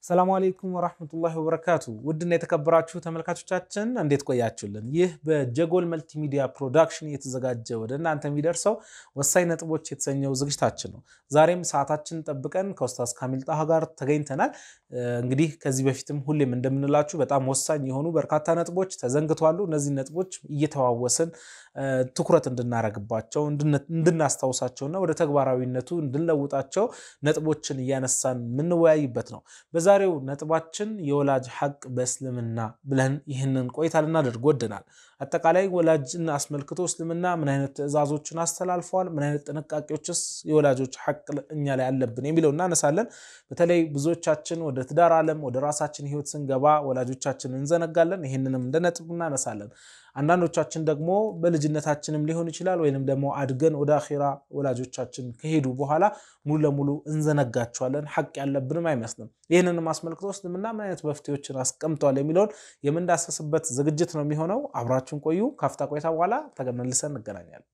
ሰላሙ አሌይኩም ወራህመቱላሂ ወበረካቱ። ውድና የተከበራችሁ ተመልካቾቻችን እንዴት ቆያችሁልን? ይህ በጀጎል መልቲሚዲያ ፕሮዳክሽን የተዘጋጀ ወደ እናንተ የሚደርሰው ወሳኝ ነጥቦች የተሰኘው ዝግጅታችን ነው። ዛሬም ሰዓታችንን ጠብቀን ከኡስታዝ ካሚል ጣሃ ጋር ተገኝተናል። እንግዲህ ከዚህ በፊትም ሁሌም እንደምንላችሁ በጣም ወሳኝ የሆኑ በርካታ ነጥቦች ተዘንግተዋሉ። እነዚህ ነጥቦች እየተዋወስን ትኩረት እንድናረግባቸው እንድናስታውሳቸውና ወደ ተግባራዊነቱ እንድንለውጣቸው ነጥቦችን እያነሳን የምንወያይበት ነው። በዛሬው ነጥባችን የወላጅ ሐቅ በእስልምና ብለን ይህንን ቆይታ ልናደርግ ወደናል። አጠቃላይ ወላጅን አስመልክቶ እስልምና ምን አይነት ትዕዛዞችን አስተላልፈዋል፣ ምን አይነት ጥንቃቄዎችስ የወላጆች ሐቅ እኛ ላይ አለብን የሚለው እናነሳለን። በተለይ ብዙዎቻችን ወደ ትዳር ዓለም ወደ ራሳችን ህይወት ስንገባ ወላጆቻችን እንዘነጋለን። ይህንንም እንደ ነጥብ እናነሳለን። አንዳንዶቻችን ደግሞ በልጅነታችንም ሊሆን ይችላል ወይንም ደግሞ አድገን ወደ አኼራ ወላጆቻችን ከሄዱ በኋላ ሙሉ ለሙሉ እንዘነጋቸዋለን። ሐቅ ያለብንም አይመስልም። ይህንንም አስመልክቶ እስልምና ምን አይነት መፍትሄዎችን አስቀምጠዋል የሚለውን የምንዳሰስበት ዝግጅት ነው የሚሆነው። አብራችሁን ቆዩ። ካፍታ ቆይታ በኋላ ተመልሰን እንገናኛለን።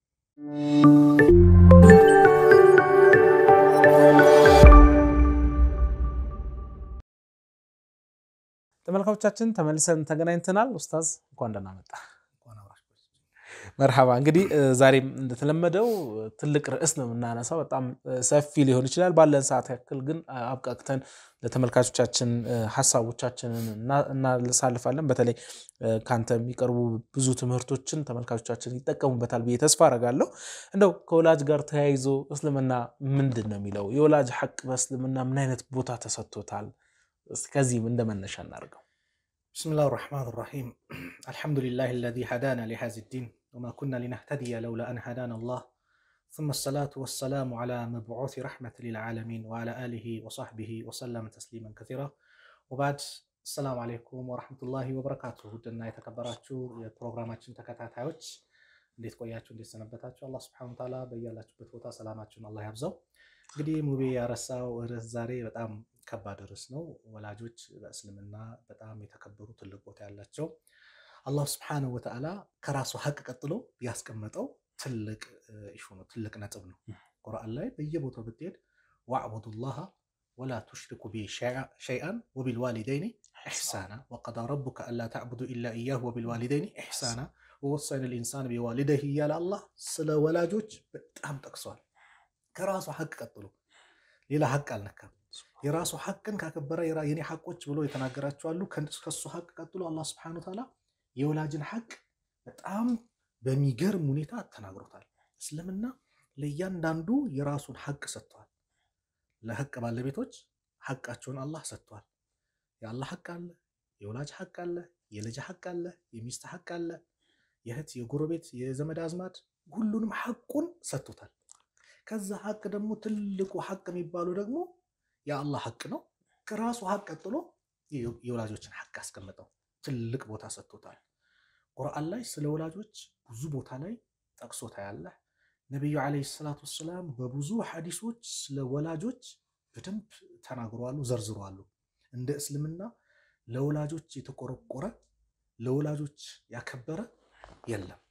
ተመልካቾቻችን ተመልሰን ተገናኝተናል። ኡስታዝ እንኳን ደህና መጣ። መርሐባ። እንግዲህ ዛሬም እንደተለመደው ትልቅ ርዕስ ነው የምናነሳው። በጣም ሰፊ ሊሆን ይችላል። ባለን ሰዓት ያክል ግን አብቃቅተን ለተመልካቾቻችን ሀሳቦቻችንን እናሳልፋለን። በተለይ ከአንተ የሚቀርቡ ብዙ ትምህርቶችን ተመልካቾቻችን ይጠቀሙበታል ብዬ ተስፋ አረጋለሁ። እንደው ከወላጅ ጋር ተያይዞ እስልምና ምንድን ነው የሚለው? የወላጅ ሐቅ በእስልምና ምን አይነት ቦታ ተሰጥቶታል? ከዚህም እንደ መነሻ እናድርገው። ብስሚላህ ራሕማን ራሒም አልሐምዱሊላህ አለዚ ሀዳና ሊሃዚ ዲን ወማ ኩና ሊነህተድየ ለውላ አን ሀዳና አላህ ثم الصلاة والسلام على مبعوث رحمة للعالمين وعلى آله وصحبه وسلم تسليما كثيرا وبعد السلام عليكم ورحمة الله وبركاته ውድና የተከበራችሁ የፕሮግራማችን ተከታታዮች እንዴት ቆያችሁ? እንዴት ሰነበታችሁ? አላህ ስብሐነሁ ወተዓላ በያላችሁበት ቦታ ሰላማችሁን አላህ ያብዛው። እንግዲህ ሙቤ ያረሳው ርዕስ ዛሬ በጣም ከባድ ርዕስ ነው። ወላጆች በእስልምና በጣም የተከበሩ ትልቅ ቦታ ያላቸው አላህ ስብሐነሁ ወተዓላ ከራሱ ሐቅ ቀጥሎ ያስቀመጠው ትልቅ ኢሹ ነው፣ ትልቅ ነጥብ ነው። ቁርአን ላይ በየቦታው ብትሄድ ወዕቡዱላህ ወላ ቱሽሪኩ ቢሂ ሸይአን ወቢልዋሊደይኒ ኢሕሳና ወቀዳ ረቡከ አላ ተዕቡዱ ኢላ ኢያሁ ወቢልዋሊደይኒ ኢሕሳና ወወሰይነ ልኢንሳን ቢዋሊደይህ እያለ አላህ ስለ ወላጆች በጣም ጠቅሷል። ከራሱ ሐቅ ቀጥሎ ሌላ ሐቅ አልነካም። የራሱ ሐቅን ካከበረ የኔ ሐቆች ብሎ የተናገራቸው አሉ። ከሱ ሐቅ ቀጥሎ አላህ ስብሐነሁ ወተዓላ የወላጅን ሐቅ በጣም በሚገርም ሁኔታ ተናግሮታል። እስልምና ለእያንዳንዱ የራሱን ሐቅ ሰጥቷል። ለሐቅ ባለቤቶች ሐቃቸውን አላህ ሰጥቷል። የአላህ ሐቅ አለ፣ የወላጅ ሐቅ አለ፣ የልጅ ሐቅ አለ፣ የሚስት ሐቅ አለ፣ የእህት የጎረቤት የዘመድ አዝማድ ሁሉንም ሐቁን ሰጥቶታል። ከዛ ሐቅ ደግሞ ትልቁ ሐቅ የሚባለው ደግሞ የአላህ ሐቅ ነው። ከራሱ ሐቅ ቀጥሎ የወላጆችን ሐቅ አስቀምጠው ትልቅ ቦታ ሰጥቶታል። ቁርአን ላይ ስለ ወላጆች ብዙ ቦታ ላይ ጠቅሶታ ያለ ነቢዩ ዓለይሂ ሰላቱ ወሰላም በብዙ ሐዲሶች ስለ ወላጆች በደንብ ተናግረዋሉ፣ ዘርዝረዋሉ። እንደ እስልምና ለወላጆች የተቆረቆረ ለወላጆች ያከበረ የለም።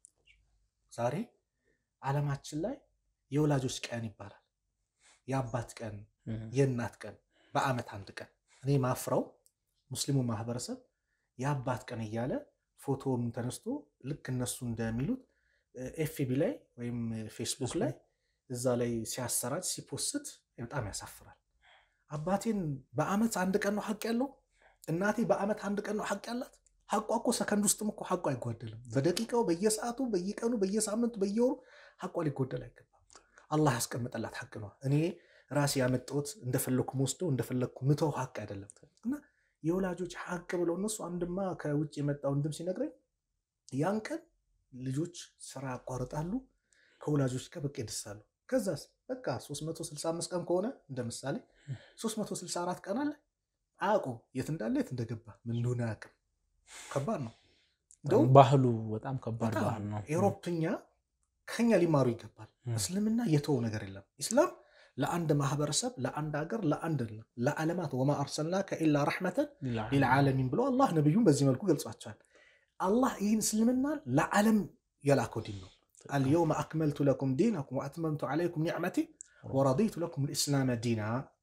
ዛሬ ዓለማችን ላይ የወላጆች ቀን ይባላል። የአባት ቀን፣ የእናት ቀን በዓመት አንድ ቀን። እኔ ማፍረው ሙስሊሙ ማህበረሰብ የአባት ቀን እያለ ፎቶን ተነስቶ ልክ እነሱ እንደሚሉት ኤፍቢ ላይ ወይም ፌስቡክ ላይ እዛ ላይ ሲያሰራጭ ሲፖስት በጣም ያሳፍራል። አባቴን በዓመት አንድ ቀን ነው ሐቅ ያለው፣ እናቴ በዓመት አንድ ቀን ነው ሐቅ ያላት። ሐቋ እኮ ሰከንድ ውስጥም እኮ ሐቋ አይጓደልም። በደቂቃው በየሰዓቱ በየቀኑ በየሳምንቱ በየወሩ ሐቋ ሊጎደል አይገባም። አላህ ያስቀምጠላት ሐቅ ነው። እኔ ራሴ ያመጣሁት እንደፈለግኩ ወስደው እንደፈለግኩ ምተው ሐቅ አይደለም እና የወላጆች ሐቅ ብለው እነሱ አንድማ ከውጭ የመጣ ወንድም ሲነግረኝ ያን ቀን ልጆች ስራ ያቋርጣሉ፣ ከወላጆች ጋር በቃ ይደሳሉ። ከዛስ በቃ 365 ቀን ከሆነ እንደ ምሳሌ 364 ቀን አለ አያውቁም፣ የት እንዳለ የት እንደገባ ምን እንደሆነ አያውቅም። ከባድ ነው። እንደውም ባህሉ በጣም ከባድ ባህል ነው። ኤሮፕኛ ከኛ ሊማሩ ይገባል። እስልምና የተወው ነገር የለም። ኢስላም ለአንድ ማህበረሰብ፣ ለአንድ ሀገር፣ ለአንድ ለዓለማት ወማ አርሰልናከ ኢላ ረሕመተን ሊልዓለሚን ብሎ አላህ ነቢዩን በዚህ መልኩ ገልጿቸዋል። አላህ ይህን እስልምና ለዓለም የላከው ዲን ነው። አልየውመ አክመልቱ ለኩም ዲነኩም ወአትመምቱ ዓለይኩም ኒዕመቲ ወረዲቱ ለኩም ልእስላመ ዲና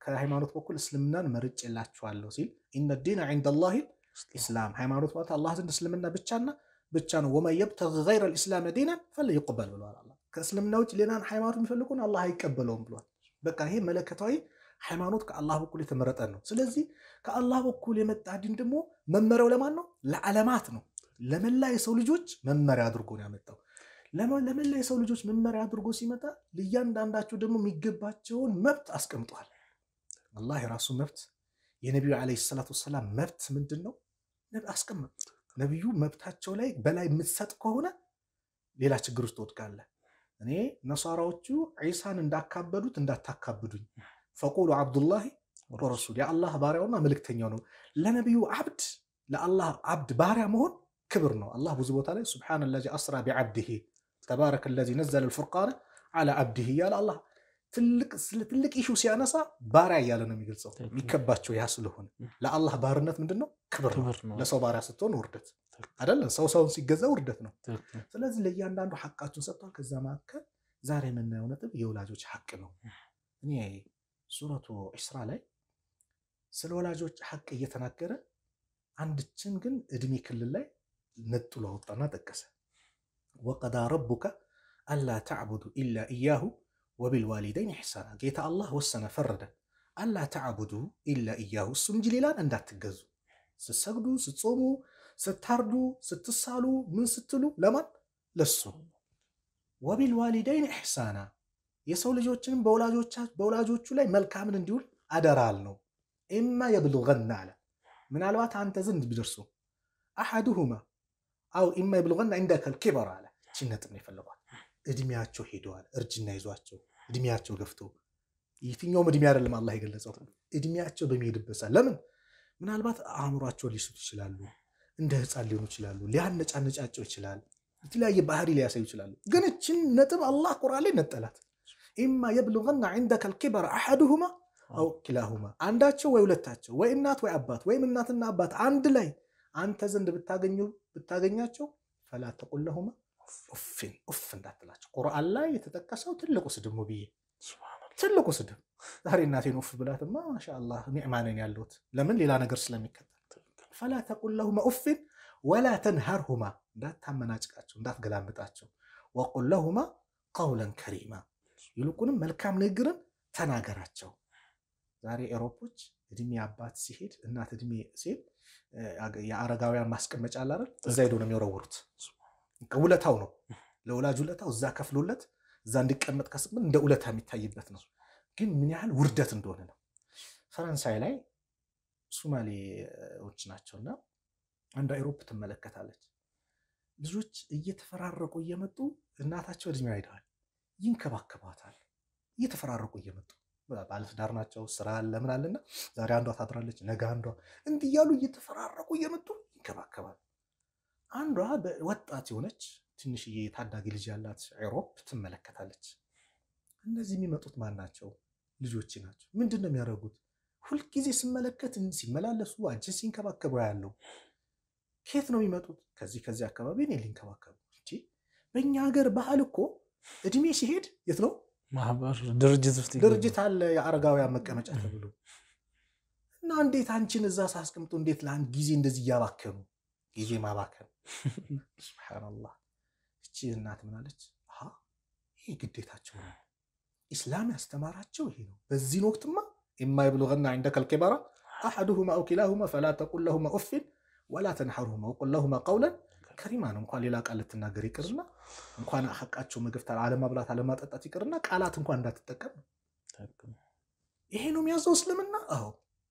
ከሃይማኖት በኩል እስልምናን መርጬላችኋለሁ ሲል ኢነ ዲነ ዒንደላሂ ኢስላም ሃይማኖት ማለት አላህ ዘንድ እስልምና ብቻና ብቻ ነው። ወመን የብተጊ ገይረ ልእስላም ዲናን ፈለይቅበል ብለዋል። አላህ ከእስልምና ውጭ ሌላን ሃይማኖት የሚፈልጉን አላህ አይቀበለውም ብሏል። በቃ ይሄ መለከታዊ ሃይማኖት ከአላህ በኩል የተመረጠ ነው። ስለዚህ ከአላህ በኩል የመጣ ዲን ደግሞ መመሪያው ለማን ነው? ለዓለማት ነው። ለመላ የሰው ልጆች መመሪያ አድርጎ ነው ያመጣው። ለመላ የሰው ልጆች መመሪያ አድርጎ ሲመጣ ለእያንዳንዳቸው ደግሞ የሚገባቸውን መብት አስቀምጧል። አላህ የራሱ መብት የነቢዩ ዓለይሂ ሰላቱ ወሰላም መብት ምንድን ነው አስቀምጥ። ነቢዩ መብታቸው ላይ በላይ የምትሰጥ ከሆነ ሌላ ችግር ውስጥ ትወድቃለህ። እኔ ነሷራዎቹ ዒሳን እንዳካበዱት እንዳታካብዱኝ፣ ፈቁሉ ዓብዱላሂ ወረሱል የአላህ ባሪያውና መልእክተኛው ነው። ለነቢዩ ዓብድ ለአላህ ዓብድ ባሪያ መሆን ክብር ነው። አላህ ብዙ ቦታ ላይ ሱብሓነ ለዚ አስራ ቢዓብድሂ ተባረከ ለዚ ነዘለ ልፉርቃነ ዓላ ዓብድሂ እያለ አላህ ትልቅ ኢሹ ሲያነሳ ባሪያ እያለ ነው የሚገልጸው። የሚከባቸው ያ ስለሆነ ለአላህ ባርነት ምንድን ነው? ክብር ነው። ለሰው ባሪያ ስትሆን ውርደት አይደለም። ሰው ሰውን ሲገዛ ውርደት ነው። ስለዚህ ለእያንዳንዱ ሐቃችሁን ሰጥቷል። ከዛ መካከል ዛሬ የምናየው ነጥብ የወላጆች ሐቅ ነው። እኔ ሱረቱ ኢስራ ላይ ስለ ወላጆች ሐቅ እየተናገረ አንድችን ግን እድሜ ክልል ላይ ነጥሎ አወጣና ጠቀሰ። ወቀዳ ረቡከ አላ ተዕቡዱ ኢላ ኢያሁ ወቢልዋሊደይን ኢሕሳና ጌታ አላህ ወሰነ ፈረደ። አላ ተዕቡዱ ኢላ ኢያሁ እሱ እንጂ ሌላን እንዳትገዙ። ስትሰግዱ፣ ስትጾሙ፣ ስታርዱ፣ ስትሳሉ፣ ምን ስትሉ ለማን ለሱ። ወቢልዋሊደይን ኢሕሳና የሰው ልጆችንም በወላጆቹ ላይ መልካምን እንዲውል አደራል ነው። ኢማ የብሉገና አለ ምናልባት አንተ ዘንድ ቢደርሱ አሐዱሁማ አው ኢማ የብሉገና ኢንደከል ኪበር አለ ችነጥ ነው የፈለጓል እድሜያቸው ሄደዋል። እርጅና ይዟቸው እድሜያቸው ገፍቶ የትኛውም እድሜ አይደለም አላህ የገለጸው እድሜያቸው በሚሄድበት ሰዓት ለምን ምናልባት አእምሯቸውን ሊስቱ ይችላሉ። እንደ ህፃን ሊሆኑ ይችላሉ። ሊያነጫነጫቸው ይችላል። የተለያየ ባህሪ ሊያሳዩ ይችላሉ። ግን እችን ነጥብ አላህ ቁርአን ላይ ነጠላት። ኢማ የብሉገና ዒንደከ ልኪበር አሐዱሁማ አው ኪላሁማ አንዳቸው ወይ ሁለታቸው ወይ እናት ወይ አባት ወይም እናትና አባት አንድ ላይ አንተ ዘንድ ብታገኛቸው ፈላ ተቁል ለሁማ ኡፍን ኡፍ እንዳትላቸው። ቁርአን ላይ የተጠቀሰው ትልቁ ስድብ ነው ብዬ ትልቁ ስድብ። ዛሬ እናቴን ኡፍ ብላትማ ማሻአላህ ኒዕማ ነኝ ያለሁት ለምን ሌላ ነገር ስለሚከተል። ፈላ ተቁል ለሁማ ኡፍን ወላ ተንሃርሁማ እንዳታመናጭቃቸው፣ እንዳትገላምጣቸው። ወቁል ለሁማ ቀውለን ከሪማ ይልቁንም መልካም ንግግርን ተናገራቸው። ዛሬ ኤሮፖች እድሜ አባት ሲሄድ እናት እድሜ ሲሄድ የአረጋውያን ማስቀመጫ አለ አይደል? እዛ ሄዶ ነው የሚወረውሩት። ውለታው ነው ለወላጅ ውለታው እዛ ከፍሎለት እዛ እንዲቀመጥ ከስምን እንደ ውለታ የሚታይበት ነው። ግን ምን ያህል ውርደት እንደሆነ ነው። ፈረንሳይ ላይ ሱማሌዎች ናቸውና አንዷ ኤሮፕ ትመለከታለች። ልጆች እየተፈራረቁ እየመጡ እናታቸው እድሜዋ ሄደዋል፣ ይንከባከቧታል። እየተፈራረቁ እየመጡ ባለትዳር ናቸው፣ ስራ አለ ምን አለና ዛሬ አንዷ ታድራለች፣ ነገ አንዷ እንዲህ እያሉ እየተፈራረቁ እየመጡ ይንከባከባል። አንዷ ወጣት የሆነች ትንሽዬ ታዳጊ ልጅ ያላት ኤሮፕ ትመለከታለች። እነዚህ የሚመጡት ማን ናቸው? ልጆች ናቸው። ምንድን ነው የሚያደርጉት? ሁልጊዜ ስመለከት ሲመላለሱ አንቺን ሲንከባከቡ ያለው ከየት ነው የሚመጡት? ከዚህ ከዚህ አካባቢ እኔ ሊንከባከቡ እንጂ በእኛ ሀገር ባህል እኮ እድሜ ሲሄድ የት ነው ማህበር ድርጅት ውስጥ ድርጅት አለ የአረጋውያን መቀመጫ ተብሎ እና እንዴት አንቺን እዛ ሳስቀምጡ እንዴት ለአንድ ጊዜ እንደዚህ እያባከኑ ጊዜ ማባከን ሱብሓነላህ። እቺ እናት ምናለች? ይህ ግዴታቸው ነው። ኢስላም ያስተማራቸው ይሄ ነው። በዚህን ወቅትማ ኢማ የብሉገና ዒንደከ ልኪበራ አሐዱሁማ አው ኪላሁማ ፈላ ተቁል ለሁማ ኡፊን ወላ ተንሐሩሁማ ወቁል ለሁማ ቀውለን ከሪማ ነው። እንኳን ሌላ ቃል ልትናገር ይቅርና እንኳን ሐቃቸው መገፍታ አለማብላት አለማጠጣት ይቅርና ቃላት እንኳን እንዳትጠቀም ይሄ ነው የሚያዘው እስልምና። አዎ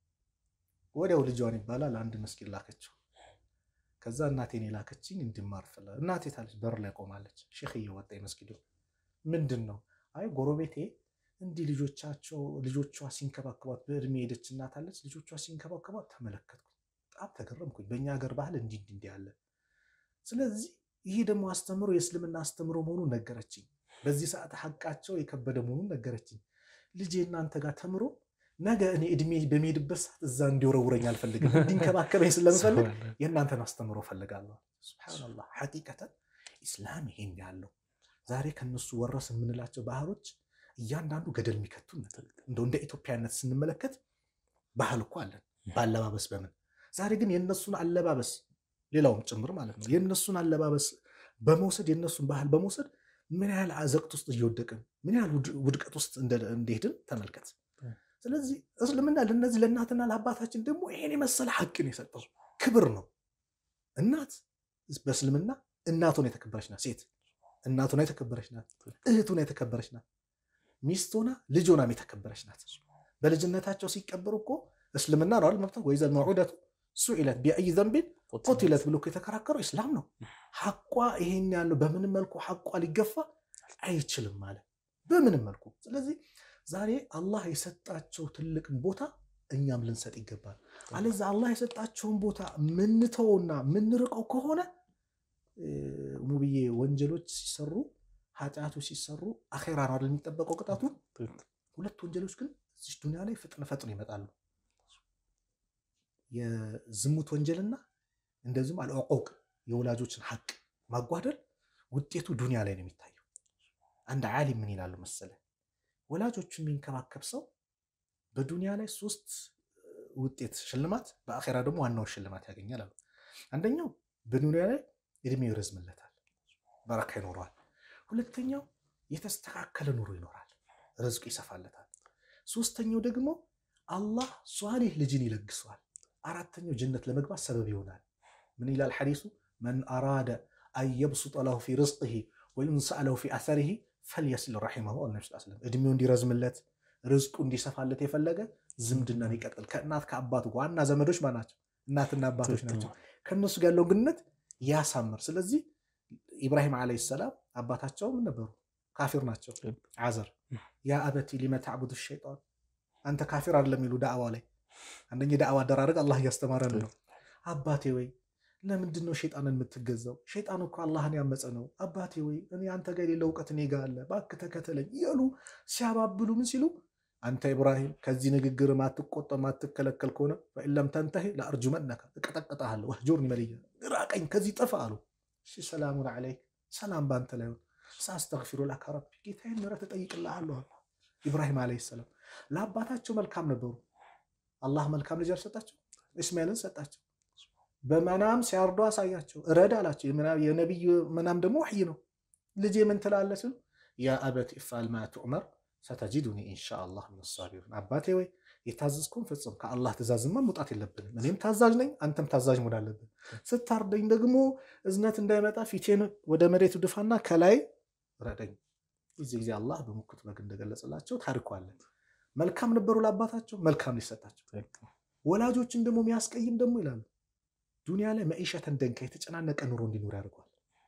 ወዲያው ልጇን ይባላል አንድ መስጊድ ላከችው። ከዛ እናቴን የላከችኝ እንድማር ፍላ እናቴ ታለች በር ላይ ቆማለች። ሼክ እየወጣ የመስጊዱ ምንድን ነው? አይ ጎረቤቴ እንዲህ ልጆቻቸው ልጆቿ ሲንከባከቧት በእድሜ ሄደች እናት አለች። ልጆቿ ሲንከባከቧት ተመለከትኩ። በጣም ተገረምኩኝ። በእኛ ሀገር ባህል እንዲህ እንዲህ እንዲህ አለ። ስለዚህ ይሄ ደግሞ አስተምሮ የእስልምና አስተምሮ መሆኑን ነገረችኝ። በዚህ ሰዓት ሐቃቸው የከበደ መሆኑን ነገረችኝ። ልጄ እናንተ ጋር ተምሮ ነገ እኔ እድሜ በሚሄድበት ሰዓት እዛ እንዲወረውረኝ አልፈልግም። እንዲንከባከበኝ ስለምፈልግ የእናንተን አስተምሮ ፈልጋለሁ። ሱብሓነላህ ሐቂቀተን ኢስላም ይሄን ያለው ዛሬ ከነሱ ወረስ የምንላቸው ባህሎች እያንዳንዱ ገደል የሚከቱን እንደው እንደ ኢትዮጵያነት ስንመለከት ባህል እኮ አለን በአለባበስ በምን ዛሬ ግን የእነሱን አለባበስ ሌላውም ጭምር ማለት ነው የእነሱን አለባበስ በመውሰድ የእነሱን ባህል በመውሰድ ምን ያህል አዘቅት ውስጥ እየወደቅን ምን ያህል ውድቀት ውስጥ እንደሄድን ተመልከት። ስለዚህ እስልምና ለእነዚህ ለእናትና ለአባታችን ደግሞ ይሄን የመሰለ ሐቅን የሰጠው ክብር ነው። እናት በእስልምና እናቱን የተከበረች ናት። ሴት እናቱን የተከበረች ናት። እህቱን የተከበረች ናት። ሚስት ሆና ልጅ ሆናም የተከበረች ናት። በልጅነታቸው ሲቀበሩ እኮ እስልምና ነው መብታ ወይዘል መዑደቱ ሱኢለት ቢአይ ዘንቢን ቁቲለት ብሎ የተከራከረው ኢስላም ነው። ሐቋ ይሄን ያለው በምንም መልኩ ሐቋ ሊገፋ አይችልም ማለት በምንም መልኩ። ስለዚህ ዛሬ አላህ የሰጣቸው ትልቅን ቦታ እኛም ልንሰጥ ይገባል። አለዛ አላህ የሰጣቸውን ቦታ ምንተውና ምንርቀው ከሆነ ሙብዬ ወንጀሎች ሲሰሩ ኃጢአቶች ሲሰሩ አኼራ ነው አይደል የሚጠበቀው ቅጣቱ። ሁለት ወንጀሎች ግን እዚህ ዱኒያ ላይ ፍጥነ ፈጥኖ ይመጣሉ። የዝሙት ወንጀልና እንደዚሁም አልዕቁቅ የወላጆችን ሐቅ ማጓደል ውጤቱ ዱንያ ላይ ነው የሚታየው። አንድ ዓሊም ምን ይላሉ መሰለ፣ ወላጆቹን የሚንከባከብ ሰው በዱንያ ላይ ሶስት ውጤት ሽልማት፣ በአኼራ ደግሞ ዋናውን ሽልማት ያገኛል አሉ። አንደኛው በዱንያ ላይ እድሜው ይረዝምለታል፣ በረካ ይኖረዋል። ሁለተኛው የተስተካከለ ኑሮ ይኖራል፣ ርዝቁ ይሰፋለታል። ሶስተኛው ደግሞ አላህ ሷሊህ ልጅን ይለግሰዋል። አራተኛው ጀነት ለመግባት ሰበብ ይሆናል። ምን ይላል ሐዲሱ? መን አራደ አን የብሱጠ ለሁ ፊ ርዝቅህ ወዩንሰአ ለሁ ፊ አሰሪህ ፈልየስል ረሒመሁ ነቢ ስ ስለም እድሜው እንዲረዝምለት ርዝቁ እንዲሰፋለት የፈለገ ዝምድናን ይቀጥል። ከእናት ከአባቱ ዋና ዘመዶች ማ ናቸው? እናትና አባቶች ናቸው። ከእነሱ ጋር ያለው ግንኙነት ያሳምር። ስለዚህ ኢብራሂም ዓለይሂ ሰላም አባታቸው ምን ነበሩ? ካፊር ናቸው። አዘር ያ አበቲ ሊመ ተዕቡዱ ሸይጣን አንተ ካፊር አይደለም የሚሉ ዳዕዋ ላይ አንደኛ የዳዕዋ አደራረግ አላህ እያስተማረን ነው። አባቴ ወይ ለምንድን ነው ሸይጣንን የምትገዛው? ሸይጣን እኮ አላህን ያመፀ ነው። አባቴ ወይ እኔ አንተ ጋር የሌለ እውቀት እኔ ጋር አለ፣ እባክህ ተከተለኝ እያሉ ሲያባብሉ ምን ሲሉ አንተ ኢብራሂም ከዚህ ንግግር ማትቆጠ ማትከለከል ከሆነ ፈኢለም ተንተሂ ለአርጁመነከ እቀጠቅጠሃለሁ፣ ወህጁርኒ መልያ ራቀኝ፣ ከዚህ ጥፋ አሉ። እሺ ሰላሙን ዐለይክ ሰላም በአንተ ላይ ሆን ሳስተግፊሩ ለከ ረቢ ጌታዬን ምሕረት እጠይቅልሃለሁ አሉ ኢብራሂም ዓለይሂ ሰላም። ለአባታቸው መልካም ነበሩ። አላህ መልካም ልጅ አልሰጣቸው፣ እስማኤልን ሰጣቸው። በመናም ሲያርዱ አሳያቸው፣ እረድ አላቸው። የነቢይ መናም ደግሞ ወሕይ ነው። ልጄ ምን ትላለህ ሲሉ ያ አበት ኢፍዓል ማ ቱዕመር ሰተጂዱኒ ኢንሻአላህ ሚነ ሳቢሪን። አባቴ ወይ የታዘዝኩን ፍጽም፣ ከአላህ ትእዛዝማ መውጣት የለብንም። እኔም ታዛዥ ነኝ፣ አንተም ታዛዥ መሆን አለብን። ስታርደኝ ደግሞ እዝነት እንዳይመጣ ፊቴን ወደ መሬቱ ድፋና ከላይ ረደኝ። እዚህ ጊዜ አላህ በሙክት በግ እንደገለጸላቸው ታሪኩ አለ። መልካም ነበሩ ለአባታቸው፣ መልካም ሊሰጣቸው። ወላጆችን ደግሞ የሚያስቀይም ደግሞ ይላሉ ዱንያ ላይ መዒሸተን ደንካ የተጨናነቀ ኑሮ እንዲኖር ያደርገዋል።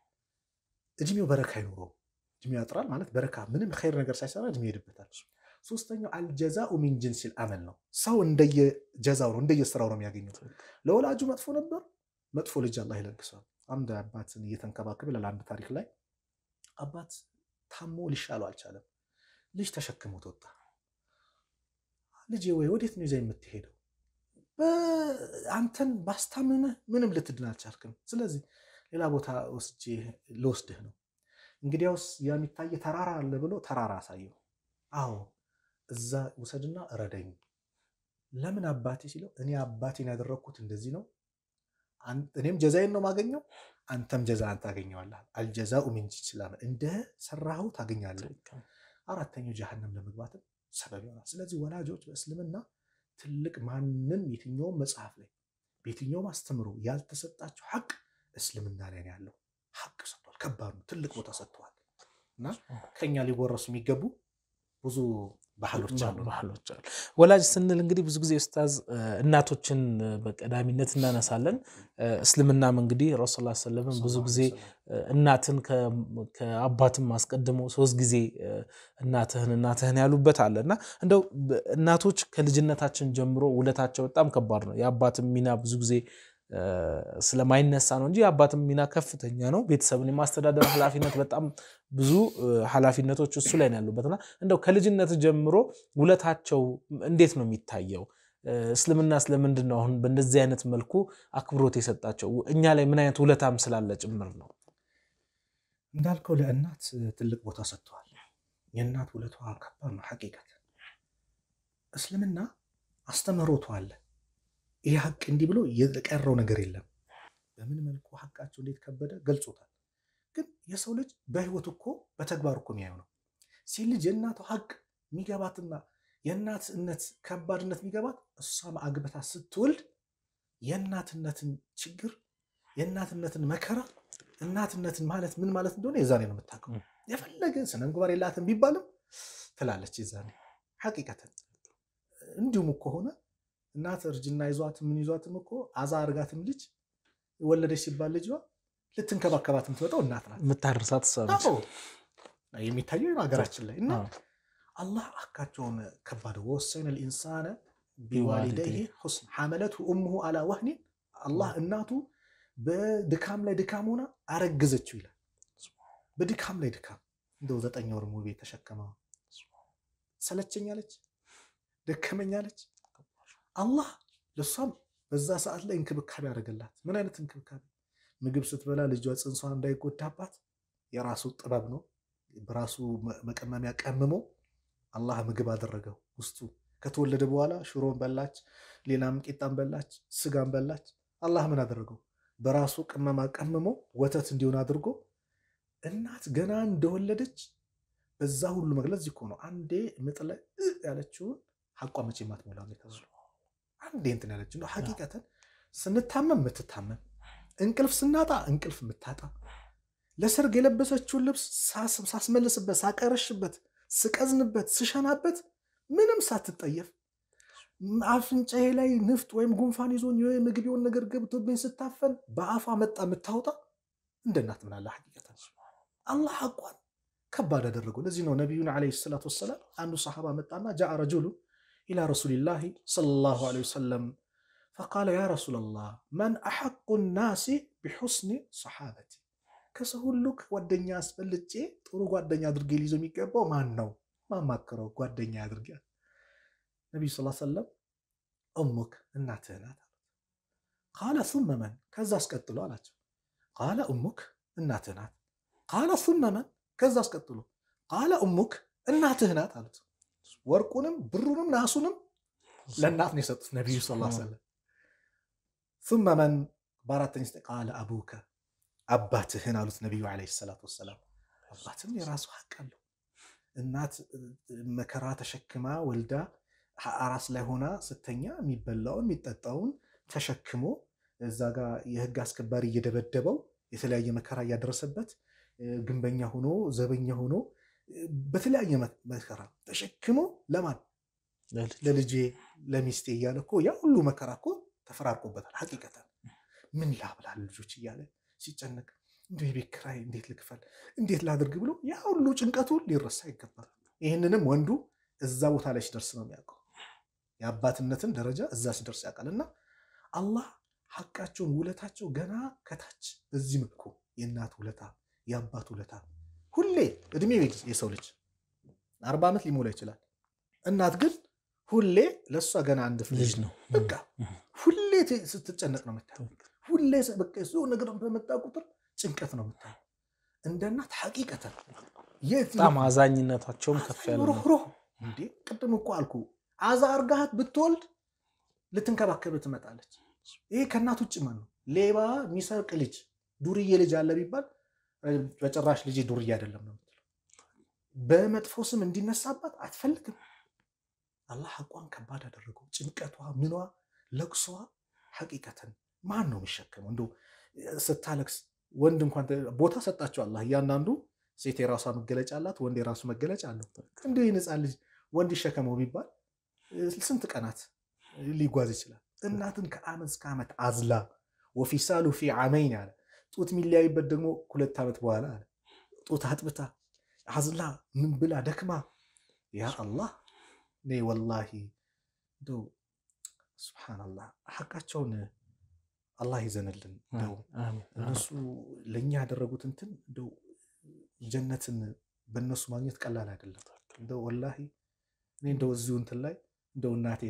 እድሜው በረካ አይኖረው። እድሜው ያጥራል ማለት በረካ ምንም ኸይር ነገር ሳይሰራ እድሜ ይሄድበታል። ሶስተኛው አልጀዛኡ ሚን ጅንሲል አመል ነው። ሰው እንደየጀዛው ነው እንደየስራው ነው የሚያገኘው። ለወላጁ መጥፎ ነበር፣ መጥፎ ልጅ አላህ ይለግሰዋል። አንድ አባትን እየተንከባከበ ይላል አንድ ታሪክ ላይ አባት ታሞ ሊሻለው አልቻለም። ልጅ ተሸክሞት ወጣ። ልጄ ወይ ወዴት ነው ይዘህ የምትሄደው? አንተን ባስታምምህ ምንም ልትድን አልቻልክም። ስለዚህ ሌላ ቦታ ወስጄ ልወስድህ ነው። እንግዲያውስ የሚታየ ተራራ አለ ብሎ ተራራ አሳየው። አዎ እዛ ውሰድና እረደኝ። ለምን አባቴ ሲለው እኔ አባቴን ያደረግኩት እንደዚህ ነው፣ እኔም ጀዛዬን ነው ማገኘው፣ አንተም ጀዛን ታገኘዋለህ። አልጀዛኡ ሚን ጂንሲል አመል፣ እንደ ሰራኸው ታገኛለህ። አራተኛው ጀሃነም ለመግባትም ሰበብ ይሆናል። ስለዚህ ወላጆች በእስልምና ትልቅ ማንም የትኛውም መጽሐፍ ላይ በየትኛውም አስተምሮ ያልተሰጣቸው ሐቅ እስልምና ላይ ነው ያለው። ሐቅ ሰጥቷል። ከባድ ነው። ትልቅ ቦታ ሰጥተዋል። እና ከኛ ሊወረሱ የሚገቡ ብዙ ባህሎች አሉ ባህሎች አሉ። ወላጅ ስንል እንግዲህ ብዙ ጊዜ ኡስታዝ እናቶችን በቀዳሚነት እናነሳለን። እስልምናም እንግዲህ ረሱል ላ ሰለምን ብዙ ጊዜ እናትን ከአባትም አስቀድሞ ሶስት ጊዜ እናትህን እናትህን ያሉበት አለ እና እንደው እናቶች ከልጅነታችን ጀምሮ ውለታቸው በጣም ከባድ ነው። የአባትም ሚና ብዙ ጊዜ ስለማይነሳ ነው እንጂ የአባትም ሚና ከፍተኛ ነው። ቤተሰብን የማስተዳደር ኃላፊነት በጣም ብዙ ኃላፊነቶች እሱ ላይ ነው ያሉበትና እንደው ከልጅነት ጀምሮ ውለታቸው እንዴት ነው የሚታየው? እስልምና ስለምንድን ነው አሁን በእንደዚህ አይነት መልኩ አክብሮት የሰጣቸው? እኛ ላይ ምን አይነት ውለታም ስላለ ጭምር ነው። እንዳልከው ለእናት ትልቅ ቦታ ሰጥተዋል። የእናት ውለቷ ከባድ ነው። ሐቂቀት እስልምና አስተምህሮቱ አለ። ይህ ሐቅ እንዲህ ብሎ የቀረው ነገር የለም። በምን መልኩ ሐቃቸው እንዴት ከበደ ገልጾታል። ግን የሰው ልጅ በህይወት እኮ በተግባር እኮ የሚያየው ነው። ሴት ልጅ የእናቷ ሐቅ የሚገባትና የእናትነት ከባድነት የሚገባት እሷም አግብታ ስትወልድ የእናትነትን ችግር የእናትነትን መከራ እናትነትን ማለት ምን ማለት እንደሆነ የዛኔ ነው የምታውቀው። የፈለገ ስነ ምግባር የላትም ቢባልም ትላለች የዛኔ ሐቂቀትን። እንዲሁም እኮ ሆነ እናት እርጅና ይዟት ምን ይዟትም እኮ አዛ አርጋትም ልጅ ወለደች ሲባል ልጇ ልትንከባከባት የምትመጣው እናት ናት። የምታደርሳት እሷ ነች። አዎ የሚታየው ሀገራችን ላይ እና አዎ። አላህ አካቸውን ከባድ ወሰነ ልኢንሳነ ቢዋሊደይህ ሑስን ሐመለትሁ እሙሁ አላ ወህኒን አላህ እናቱ በድካም ላይ ድካም ሆና አረግዘችው ይላል። በድካም ላይ ድካም እንደው ዘጠኝ ወር ሙሉ ቤት ተሸከመ ሰለቸኛለች፣ ደከመኛለች። አላህ ለእሷም በዛ ሰዓት ላይ እንክብካቤ ያደረገላት። ምን አይነት እንክብካቤ? ምግብ ስትበላ ልጇ ጽንሷን እንዳይጎዳባት የራሱ ጥበብ ነው። በራሱ መቀመሚያ ቀምሞ አላህ ምግብ አደረገው ውስጡ። ከተወለደ በኋላ ሽሮን በላች፣ ሌላም ቂጣን በላች፣ ስጋን በላች። አላህ ምን አደረገው? በራሱ ቅመማ ቀምሞ ወተት እንዲሆን አድርጎ እናት ገና እንደወለደች በዛ ሁሉ መግለጽ እኮ ነው። አንዴ ምጥ ላይ እ ያለችውን ሐቋ መቼ ማትሞላ የተባለው አንዴ እንትን ያለች ነው። ሐቂቀተን ስንታመም የምትታመም እንቅልፍ ስናጣ እንቅልፍ የምታጣ ለሰርግ የለበሰችውን ልብስ ሳስመልስበት፣ ሳቀረሽበት፣ ስቀዝንበት፣ ስሸናበት ምንም ሳትጠየፍ አፍንጫዬ ላይ ንፍጥ ወይም ጉንፋን ይዞኝ ምግብ የሆነ ነገር ገብቶብኝ ስታፈን በአፏ መጣ የምታወጣ እንደ እናት ምናለ ሐቂቀተን አላህ ሐቋን ከባድ አደረገው። ለዚህ ነው ነቢዩን ዓለይሂ ሰላቱ ወሰላም አንዱ ሰሓባ መጣና ጃአ ረጁሉ ኢላ ረሱሊላሂ ሰለላሁ ዓለይሂ ወሰለም ፈቃለ ያ ረሱለላህ መን አሐቁ ናሲ ቢሑስኒ ሰሓበቲ ከሰው ሁሉ ጓደኛ አስበልጬ ጥሩ ጓደኛ አድርጌ ሊይዘው የሚገባው ማን ነው? ማማክረው ጓደኛ ያድርጋል። ነቢዩ ስ ሰለም እሙክ እናትህ ናት አሉት። ቃለ ሱመ መን ከዛ አስቀጥሎ አላቸው። ቃለ እሙክ እናትህ ናት። ቃለ ሱመ መን ከዛ አስቀጥሎ ቃለ እሙክ እናትህ ናት አሉት። ወርቁንም ብሩንም ናሱንም ለእናት ነው የሰጡት ነቢዩ ስ ሰለም። ሱመ መን በአራተኛ ስ ቃለ አቡከ አባትህን አሉት ነቢዩ ዓለይሂ ሰላቱ ወሰላም። አባትም የራሱ ሐቅ አለው። እናት መከራ ተሸክማ ወልዳ አራስ ላይ ሆና ስተኛ የሚበላውን የሚጠጣውን ተሸክሞ እዛ ጋር የህግ አስከባሪ እየደበደበው የተለያየ መከራ እያደረሰበት ግንበኛ ሆኖ ዘበኛ ሆኖ በተለያየ መከራ ተሸክሞ ለማን ለልጄ ለሚስቴ እያለ እኮ ያ ሁሉ መከራ እኮ ተፈራርቆበታል። ሐቂቀተን ምን ላብላል ልጆች እያለ ሲጨነቅ እንዲ የቤት ኪራይ እንዴት ልክፈል እንዴት ላድርግ ብሎ ያ ሁሉ ጭንቀቱ ሊረሳ ይገባል። ይህንንም ወንዱ እዛ ቦታ ላይ ሲደርስ ነው የሚያውቀው። የአባትነትን ደረጃ እዛ ሲደርስ ያውቃል። እና አላህ ሐቃቸውን ውለታቸው ገና ከታች በዚህ መልኩ የእናት ውለታ የአባት ውለታ ሁሌ እድሜ የሰው ልጅ አርባ ዓመት ሊሞላ ይችላል። እናት ግን ሁሌ ለእሷ ገና አንድ ልጅ ነው። በቃ ሁሌ ስትጨነቅ ነው የምታየው። ሁሌ በቃ የሆነ ነገር በመጣ ቁጥር ጭንቀት ነው የምታየው። እንደ እናት ሐቂቀተን በጣም አዛኝነታቸውም ከፍ ያለ ነው። ሩህሩህ እንዴ ቅድም እኮ አልኩ አዛ አርጋሃት ብትወልድ ልትንከባከብ ትመጣለች። ይሄ ከእናት ውጭ ማን ነው? ሌባ የሚሰርቅ ልጅ ዱርዬ ልጅ አለ ቢባል በጭራሽ ልጅ ዱርዬ አይደለም ነው የምትለው። በመጥፎ ስም እንዲነሳባት አትፈልግም። አላህ ሐቋን ከባድ አደረገው። ጭንቀቷ፣ ምኗ፣ ለቅሷ ሐቂቀተን ማን ነው የሚሸከመው? እንደ ስታለቅስ ወንድ እንኳን ቦታ ሰጣቸው አላህ። እያንዳንዱ ሴት የራሷ መገለጫ አላት፣ ወንድ የራሱ መገለጫ አለው። እንዲሁ የነፃ ልጅ ወንድ ይሸከመው ቢባል ስንት ቀናት ሊጓዝ ይችላል? እናትን ከዓመት እስከ ዓመት አዝላ ወፊሳሉ ፊ ዓመይን አለ። ጡት የሚለያይበት ደግሞ ሁለት ዓመት በኋላ አለ። ጡት አጥብታ አዝላ ምን ብላ ደክማ ያ አላህ እኔ ወላሂ እንደው ሱብሓነላህ ሐቃቸውን አላህ ይዘንልን። እንደው እነሱ ለእኛ ያደረጉት እንትን እንደው ጀነትን በእነሱ ማግኘት ቀላል አይደለም። እንደው ወላሂ እኔ እንደው እዚሁ እንትን ላይ እንደው እናቴ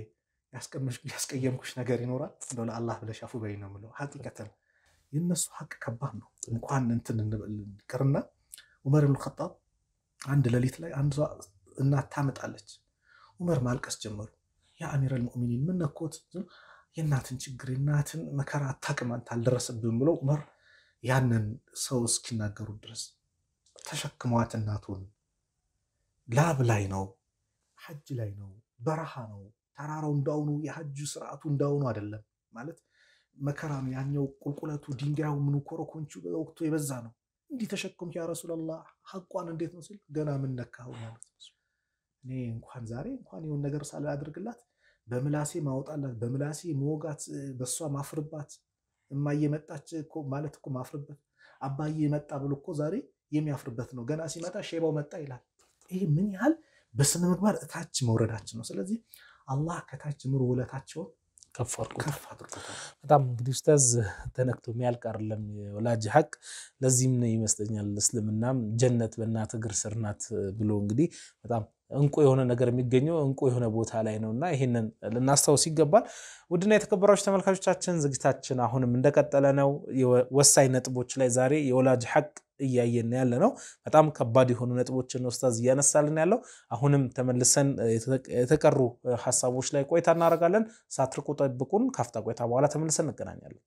ያስቀየምኩሽ ነገር ይኖራል እንደው ለአላህ ብለሽ አፉ በይ ነው የምለው። ሐቂቀተን የእነሱ ሐቅ ከባድ ነው። እንኳን እንትን ቅርና ዑመር ብን ኸጣብ አንድ ሌሊት ላይ አንዷ እናት ታመጣለች። ዑመር ማልቀስ ጀመሩ። ያ አሚረል ሙእሚኒን ምን ነኮት? የእናትን ችግር የእናትን መከራ አታውቅም አንተ አልደረሰብህም ብለው ዑመር ያንን ሰው እስኪናገሩ ድረስ ተሸክመዋት እናቱን ላብ ላይ ነው፣ ሐጅ ላይ ነው፣ በረሃ ነው። ተራራው እንዳሁኑ የሐጅ ስርዓቱ እንዳሁኑ አይደለም ማለት መከራ ነው። ያኛው ቁልቁለቱ ድንጋዩ ምኑ ኮረኮንቹ በወቅቱ የበዛ ነው። እንዲህ ተሸክም ያ ረሱላላህ ሐቋን እንዴት ነው ሲል ገና ምን ነካኸው ማለት ነው። እኔ እንኳን ዛሬ እንኳን የሆን ነገር ሳላደርግላት በምላሴ ማውጣላት በምላሴ መወጋት በእሷ ማፍርባት እማዬ መጣች እኮ ማለት እኮ ማፍርበት አባዬ መጣ ብሎ እኮ ዛሬ የሚያፍርበት ነው። ገና ሲመጣ ሼባው መጣ ይላል። ይህ ምን ያህል በስነ ምግባር እታች መውረዳችን ነው። ስለዚህ አላህ ከታች ምሮ ውለታቸውን ከፍ አድርጎታል። ከፍ አድርጎታል። በጣም እንግዲህ ኡስታዝ ተነክቶ የሚያልቅ አይደለም የወላጅ ሐቅ። ለዚህም ነው ይመስለኛል እስልምናም ጀነት በእናት እግር ስር ናት ብሎ እንግዲህ በጣም እንቁ የሆነ ነገር የሚገኘው እንቁ የሆነ ቦታ ላይ ነው እና ይህንን ልናስታውስ ይገባል። ውድና የተከበራችሁ ተመልካቾቻችን ዝግጅታችን አሁንም እንደቀጠለ ነው። ወሳኝ ነጥቦች ላይ ዛሬ የወላጅ ሐቅ እያየን ያለ ነው። በጣም ከባድ የሆኑ ነጥቦችን ኡስታዝ እያነሳልን ያለው። አሁንም ተመልሰን የተቀሩ ሀሳቦች ላይ ቆይታ እናደርጋለን። ሳትርቁ ጠብቁን። ካፍታ ቆይታ በኋላ ተመልሰን እንገናኛለን።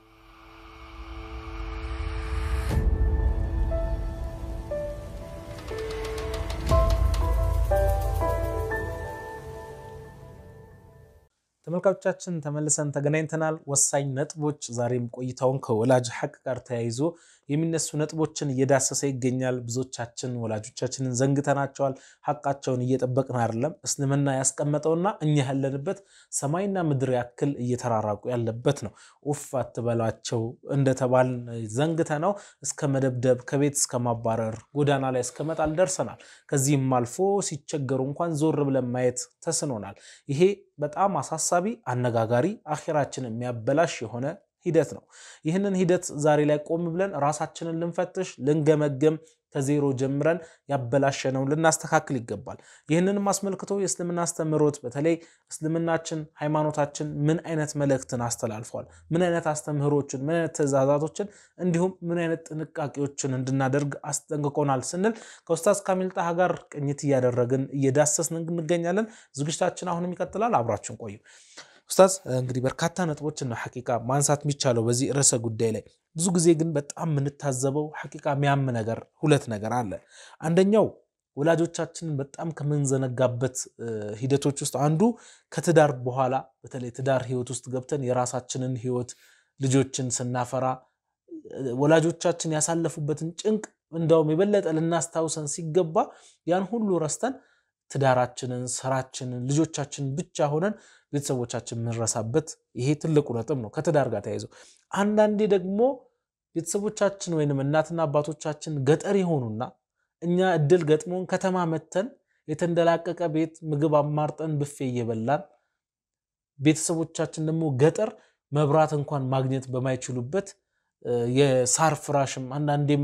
ተመልካቾቻችን ተመልሰን ተገናኝተናል። ወሳኝ ነጥቦች ዛሬም ቆይታውን ከወላጅ ሐቅ ጋር ተያይዞ የሚነሱ ነጥቦችን እየዳሰሰ ይገኛል። ብዙዎቻችን ወላጆቻችንን ዘንግተናቸዋል። ሐቃቸውን እየጠበቅን አይደለም። እስልምና ያስቀመጠውና እኛ ያለንበት ሰማይና ምድር ያክል እየተራራቁ ያለበት ነው። ኡፍ አትበሏቸው እንደተባልን ዘንግተ ነው እስከ መደብደብ፣ ከቤት እስከ ማባረር፣ ጎዳና ላይ እስከ መጣል ደርሰናል። ከዚህም አልፎ ሲቸገሩ እንኳን ዞር ብለን ማየት ተስኖናል። ይሄ በጣም አሳሳቢ፣ አነጋጋሪ፣ አኼራችንን የሚያበላሽ የሆነ ሂደት ነው። ይህንን ሂደት ዛሬ ላይ ቆም ብለን ራሳችንን ልንፈትሽ፣ ልንገመገም ከዜሮ ጀምረን ያበላሸነውን ልናስተካክል ይገባል። ይህንንም አስመልክቶ የእስልምና አስተምህሮት በተለይ እስልምናችን ሃይማኖታችን ምን አይነት መልእክትን አስተላልፏል፣ ምን አይነት አስተምህሮችን፣ ምን አይነት ትእዛዛቶችን እንዲሁም ምን አይነት ጥንቃቄዎችን እንድናደርግ አስጠንቅቆናል ስንል ከኡስታዝ ካሚል ጣሃ ጋር ቅኝት እያደረግን እየዳሰስን እንገኛለን። ዝግጅታችን አሁንም ይቀጥላል። አብራችን ቆዩ። ኡስታዝ እንግዲህ በርካታ ነጥቦችን ነው ሐቂቃ ማንሳት የሚቻለው በዚህ ርዕሰ ጉዳይ ላይ። ብዙ ጊዜ ግን በጣም የምንታዘበው ሐቂቃ የሚያም ነገር ሁለት ነገር አለ። አንደኛው ወላጆቻችንን በጣም ከምንዘነጋበት ሂደቶች ውስጥ አንዱ ከትዳር በኋላ በተለይ ትዳር ህይወት ውስጥ ገብተን የራሳችንን ህይወት ልጆችን ስናፈራ ወላጆቻችን ያሳለፉበትን ጭንቅ እንዳውም የበለጠ ልናስታውሰን ሲገባ ያን ሁሉ ረስተን ትዳራችንን፣ ስራችንን፣ ልጆቻችንን ብቻ ሆነን ቤተሰቦቻችን የምንረሳበት ይሄ ትልቁ ነጥብ ነው። ከትዳር ጋር ተያይዘው አንዳንዴ ደግሞ ቤተሰቦቻችን ወይንም እናትና አባቶቻችን ገጠር የሆኑና እኛ እድል ገጥሞን ከተማ መተን የተንደላቀቀ ቤት ምግብ አማርጠን ብፌ እየበላን ቤተሰቦቻችን ደግሞ ገጠር መብራት እንኳን ማግኘት በማይችሉበት የሳር ፍራሽም አንዳንዴም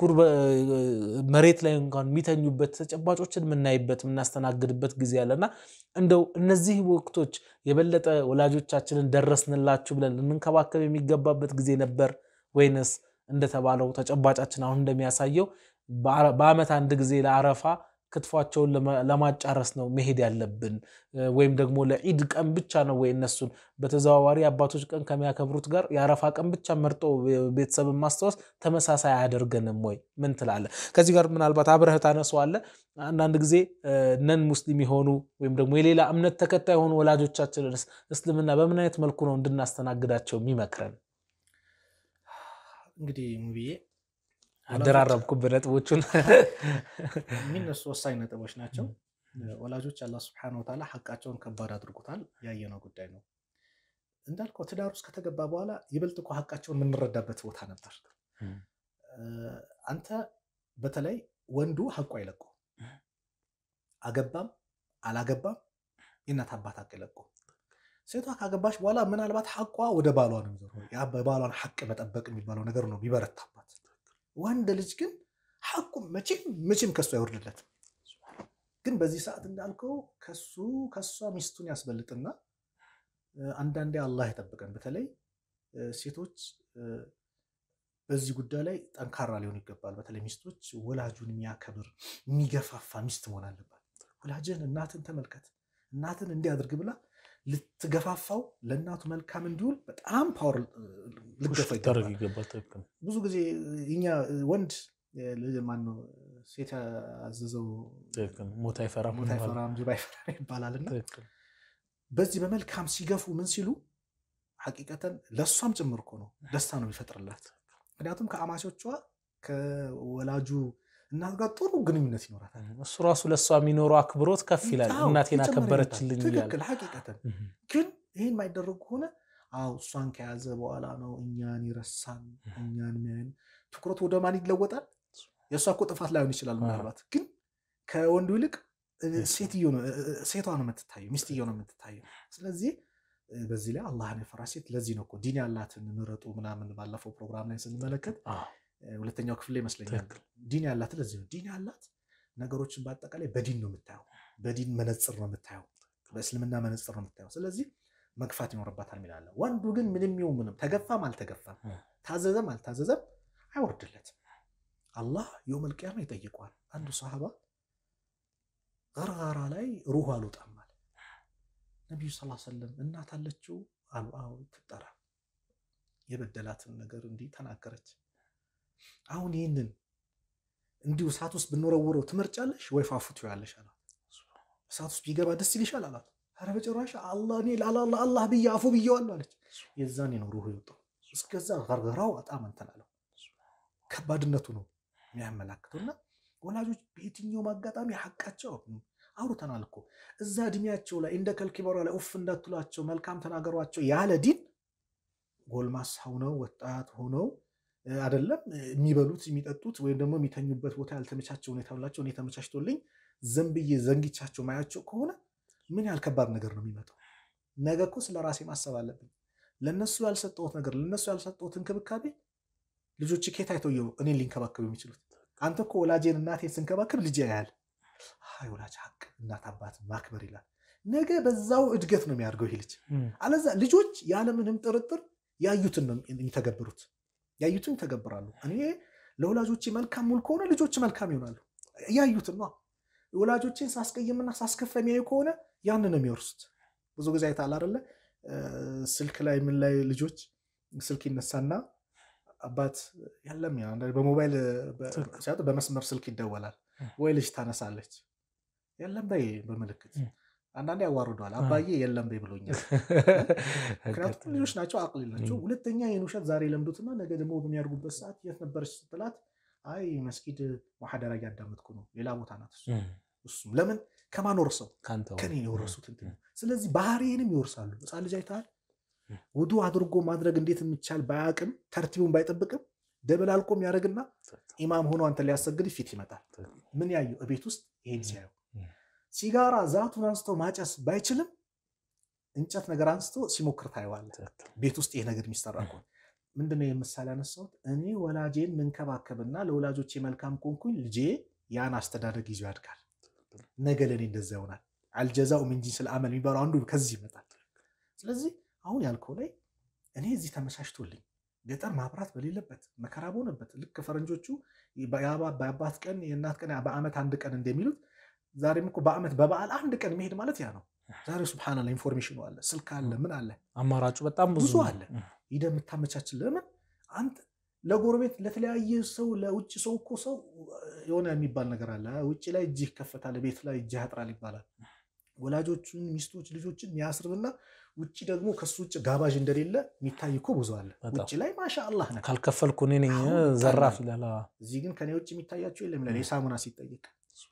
መሬት ላይ እንኳን የሚተኙበት ተጨባጮችን የምናይበት የምናስተናግድበት ጊዜ አለና እንደው እነዚህ ወቅቶች የበለጠ ወላጆቻችንን ደረስንላችሁ ብለን ልንንከባከብ የሚገባበት ጊዜ ነበር ወይንስ እንደተባለው ተጨባጫችን አሁን እንደሚያሳየው በዓመት አንድ ጊዜ ለአረፋ ክትፏቸውን ለማጫረስ ነው መሄድ ያለብን? ወይም ደግሞ ለዒድ ቀን ብቻ ነው ወይ እነሱን በተዘዋዋሪ አባቶች ቀን ከሚያከብሩት ጋር የአረፋ ቀን ብቻ መርጦ ቤተሰብን ማስታወስ ተመሳሳይ አያደርገንም ወይ? ምን ትላለህ? ከዚህ ጋር ምናልባት አብረህ ታነሳዋለህ። አንዳንድ ጊዜ ነን ሙስሊም የሆኑ ወይም ደግሞ የሌላ እምነት ተከታይ የሆኑ ወላጆቻችንን እስልምና በምን አይነት መልኩ ነው እንድናስተናግዳቸው የሚመክረን? እንግዲህ ሙብዬ አደራረብኩብህ ነጥቦቹን። የሚነሱ ወሳኝ ነጥቦች ናቸው። ወላጆች አላህ ስብሐነሁ ወተዓላ ሐቃቸውን ከባድ አድርጎታል። ያየነው ጉዳይ ነው። እንዳልከው ትዳር ውስጥ ከተገባ በኋላ ይበልጥ እኮ ሐቃቸውን የምንረዳበት ቦታ ነበር። አንተ በተለይ ወንዱ ሐቁ አይለቁ አገባም አላገባም የእናት አባት ሐቅ አይለቁ። ሴቷ ካገባች በኋላ ምናልባት ሐቋ ወደ ባሏ ነው የሚዞረው። ያ በባሏን ሐቅ መጠበቅ የሚባለው ነገር ነው ቢበረታባት። ወንድ ልጅ ግን ሐቁ መቼም መቼም ከሱ አይወርድለትም። ግን በዚህ ሰዓት እንዳልከው ከሱ ከሷ ሚስቱን ያስበልጥና አንዳንዴ አላህ ይጠብቀን። በተለይ ሴቶች በዚህ ጉዳይ ላይ ጠንካራ ሊሆን ይገባል። በተለይ ሚስቶች ወላጁን የሚያከብር የሚገፋፋ ሚስት መሆን አለባት። ወላጅን እናትን ተመልከት፣ እናትን እንዲያድርግ ብላ ልትገፋፋው ለእናቱ መልካም እንዲውል በጣም ፓወር ልገፋ ታደርግ ይገባል። ይገባል። ትክክል ብዙ ጊዜ እኛ ወንድ ማነው ሴት ያዘዘው ትክክል። ሞት አይፈራም ሞት ይባላል። አይፈራም ጅብ አይፈራም ይባላልና ትክክል በዚህ በመልካም ሲገፉ ምን ሲሉ ሐቂቀተን ለእሷም ጭምር እኮ ነው ደስታ ነው የሚፈጥርላት። ምክንያቱም ከአማቾቿ ከወላጁ እናት ጋር ጥሩ ግንኙነት ይኖራታል። እሱ ራሱ ለእሷ የሚኖረው አክብሮት ከፍ ይላል። አዎ፣ እናቴን ይጨምር አከበረችልኝ ይመጣል። እያለ ትክክል ሐቂቀተን እህ፣ ግን ይህን የማይደረግ ከሆነ አዎ እሷን ከያዘ በኋላ ነው እኛን ይረሳን እኛን ሚያይን ትኩረቱ ወደ ማን ይለወጣል? የእሷ እኮ ጥፋት ላይሆን ይችላል ምናልባት ግን ከወንዱ ይልቅ እ፣ ሴትዮ ነው እ፣ እ፣ ሴቷ ነው የምትታየው፣ ሚስትየው ነው የምትታየው። ስለዚህ እ፣ በዚህ ላይ አላህን የፈራ ሴት ለዚህ ነው እኮ ዲን ያላትን ምረጡ ምናምን ባለፈው ፕሮግራም ላይ ስንመለከት አዎ፣ እ፣ ሁለተኛው ክፍል ላይ ይመስለኛል ትክክል። ዲን ያላት ለዚህ ነው ዲን ያላት ነገሮችን በአጠቃላይ በዲን ነው የምታየው፣ በዲን መነጽር ነው የምታየው፣ በእስልምና መነጽር ነው የምታየው። ስለዚህ መግፋት ይኖርባታል ሚላለ ወንዱ ግን ምንም ይሁን ምንም ተገፋም አልተገፋም እ። ታዘዘም አልታዘዘም አይወርድለትም። አላህ የውመል ቂያማ ይጠይቀዋል። አንዱ ሰሃባ ገርጋራ ላይ ሩህ አልወጣም አለ። ነቢዩ ስ ሰለም እናት አለችው አሉ። አዎ ትጠራ። የበደላትን ነገር እንዲህ ተናገረች። አሁን ይህንን እንዲሁ እሳት ውስጥ ብንወረውረው ትመርጫለሽ ወይ ፋፉት ያለሽ አላት። እሳት ውስጥ ቢገባ ደስ ይልሻል አላት። ኧረ በጭራሽ አላህ እኔ ለአላህ ብዬ አፉ ብዬዋለሁ አለች። የዛኔ ነው ሩህ የወጣው። እስከዛ ገርገራው በጣም እንትን አለው። ከባድነቱ ነው የሚያመላክተው እና ወላጆች በየትኛውም አጋጣሚ ሐቃቸው አውርተናል እኮ እዛ እድሜያቸው ላይ እንደ ከልኪበሯ ላይ ኡፍ እንዳትሏቸው መልካም ተናገሯቸው ያለ ዲን ጎልማሳ ሆነው ወጣት ሆነው አይደለም የሚበሉት የሚጠጡት ወይም ደግሞ የሚተኙበት ቦታ ያልተመቻቸው ሁኔታ ላቸው እኔ ተመቻችቶልኝ ዘንብዬ ዘንጊቻቸው ማያቸው ከሆነ ምን ያህል ከባድ ነገር ነው የሚመጣው። ነገ እኮ ስለ ራሴ ማሰብ አለብኝ። ለነሱ ያልሰጠሁት ነገር ለነሱ ያልሰጠሁት እንክብካቤ ልጆች ኬት አይተው እኔን ሊንከባከቡ የሚችሉት? አንተ እኮ ወላጄን እናቴን ስንከባከብ ልጅ ያያል። አይ ወላጅ ሀቅ እናት አባት ማክበር ይላል። ነገ በዛው እድገት ነው የሚያደርገው ይህ ልጅ። አለዛ ልጆች ያለምንም ጥርጥር ያዩትን ነው የሚተገብሩት፣ ያዩትን ይተገብራሉ። እኔ ለወላጆቼ መልካም ሙል ከሆነ ልጆች መልካም ይሆናሉ። ያዩትን ነው። ወላጆቼን ሳስቀይምና ሳስከፋ የሚያዩ ከሆነ ያን ነው የሚወርሱት። ብዙ ጊዜ አይተሃል አይደለ? ስልክ ላይ ምን ላይ ልጆች ስልክ ይነሳና አባት የለም በሞባይል ሲያጡ በመስመር ስልክ ይደወላል ወይ ልጅ ታነሳለች የለም በይ በምልክት አንዳንዴ ያዋርደዋል አባዬ የለም በይ ብሎኛል ምክንያቱም ልጆች ናቸው አቅል የላቸው ሁለተኛ ይህን ውሸት ዛሬ ለምዱትና ነገ ደግሞ በሚያደርጉበት ሰዓት የት ነበረች ስትላት አይ መስጊድ ማሐደራ እያዳመጥኩ ነው ሌላ ቦታ ናት እሱም ለምን ከማን ወርሰው ከኔ የወረሱት ስለዚህ ባህሪንም ይወርሳሉ ህፃን ልጅ አይተሃል ውዱ አድርጎ ማድረግ እንዴት የሚቻል ባያቅም ተርቲቡን ባይጠብቅም ደበላልቆ የሚያደርግና ኢማም ሆኖ አንተ ሊያሰግድ ፊት ይመጣል። ምን ያዩ እቤት ውስጥ ይሄን ሲያዩ ሲጋራ ዛቱን አንስቶ ማጨስ ባይችልም እንጨት ነገር አንስቶ ሲሞክር ታየዋለህ። ቤት ውስጥ ይሄ ነገር የሚሰራ ከሆነ ምንድነው የምሳሌ ያነሳሁት? እኔ ወላጄን መንከባከብና ለወላጆቼ መልካም ኮንኩኝ ልጄ ያን አስተዳደግ ይዞ ያድጋል። ነገ ለእኔ እንደዛ ይሆናል። አልጀዛኡ ሚን ጂንሲል አመል የሚባለው አንዱ ከዚህ ይመጣል። ስለዚህ አሁን ያልከው ላይ እኔ እዚህ ተመቻችቶልኝ ገጠር ማብራት በሌለበት መከራ በሆነበት ልክ ፈረንጆቹ በአባት ቀን የእናት ቀን በዓመት አንድ ቀን እንደሚሉት ዛሬም እኮ በዓመት በበዓል አንድ ቀን መሄድ ማለት ያ ነው። ዛሬ ሱብሃናላ ኢንፎርሜሽኑ አለ፣ ስልክ አለ፣ ምን አለ፣ አማራጩ በጣም ብዙ አለ። ሂደህ የምታመቻችን ለምን አንተ ለጎረቤት ለተለያየ ሰው ለውጭ ሰው እኮ ሰው የሆነ የሚባል ነገር አለ። ውጭ ላይ እጅህ ይከፈታል፣ ቤት ላይ እጅህ ያጥራል ይባላል። ወላጆቹን ሚስቶች ልጆችን የሚያስርብና ውጭ ደግሞ ከሱ ውጭ ጋባዥ እንደሌለ የሚታይ እኮ ብዙ አለ። ውጭ ላይ ማሻ አላህ ነ ካልከፈልኩ እኔ ነኝ ዘራፍ ይላል። እዚህ ግን ከኔ ውጭ የሚታያቸው የለም ይላል። የሳሙና ሲጠየቅ፣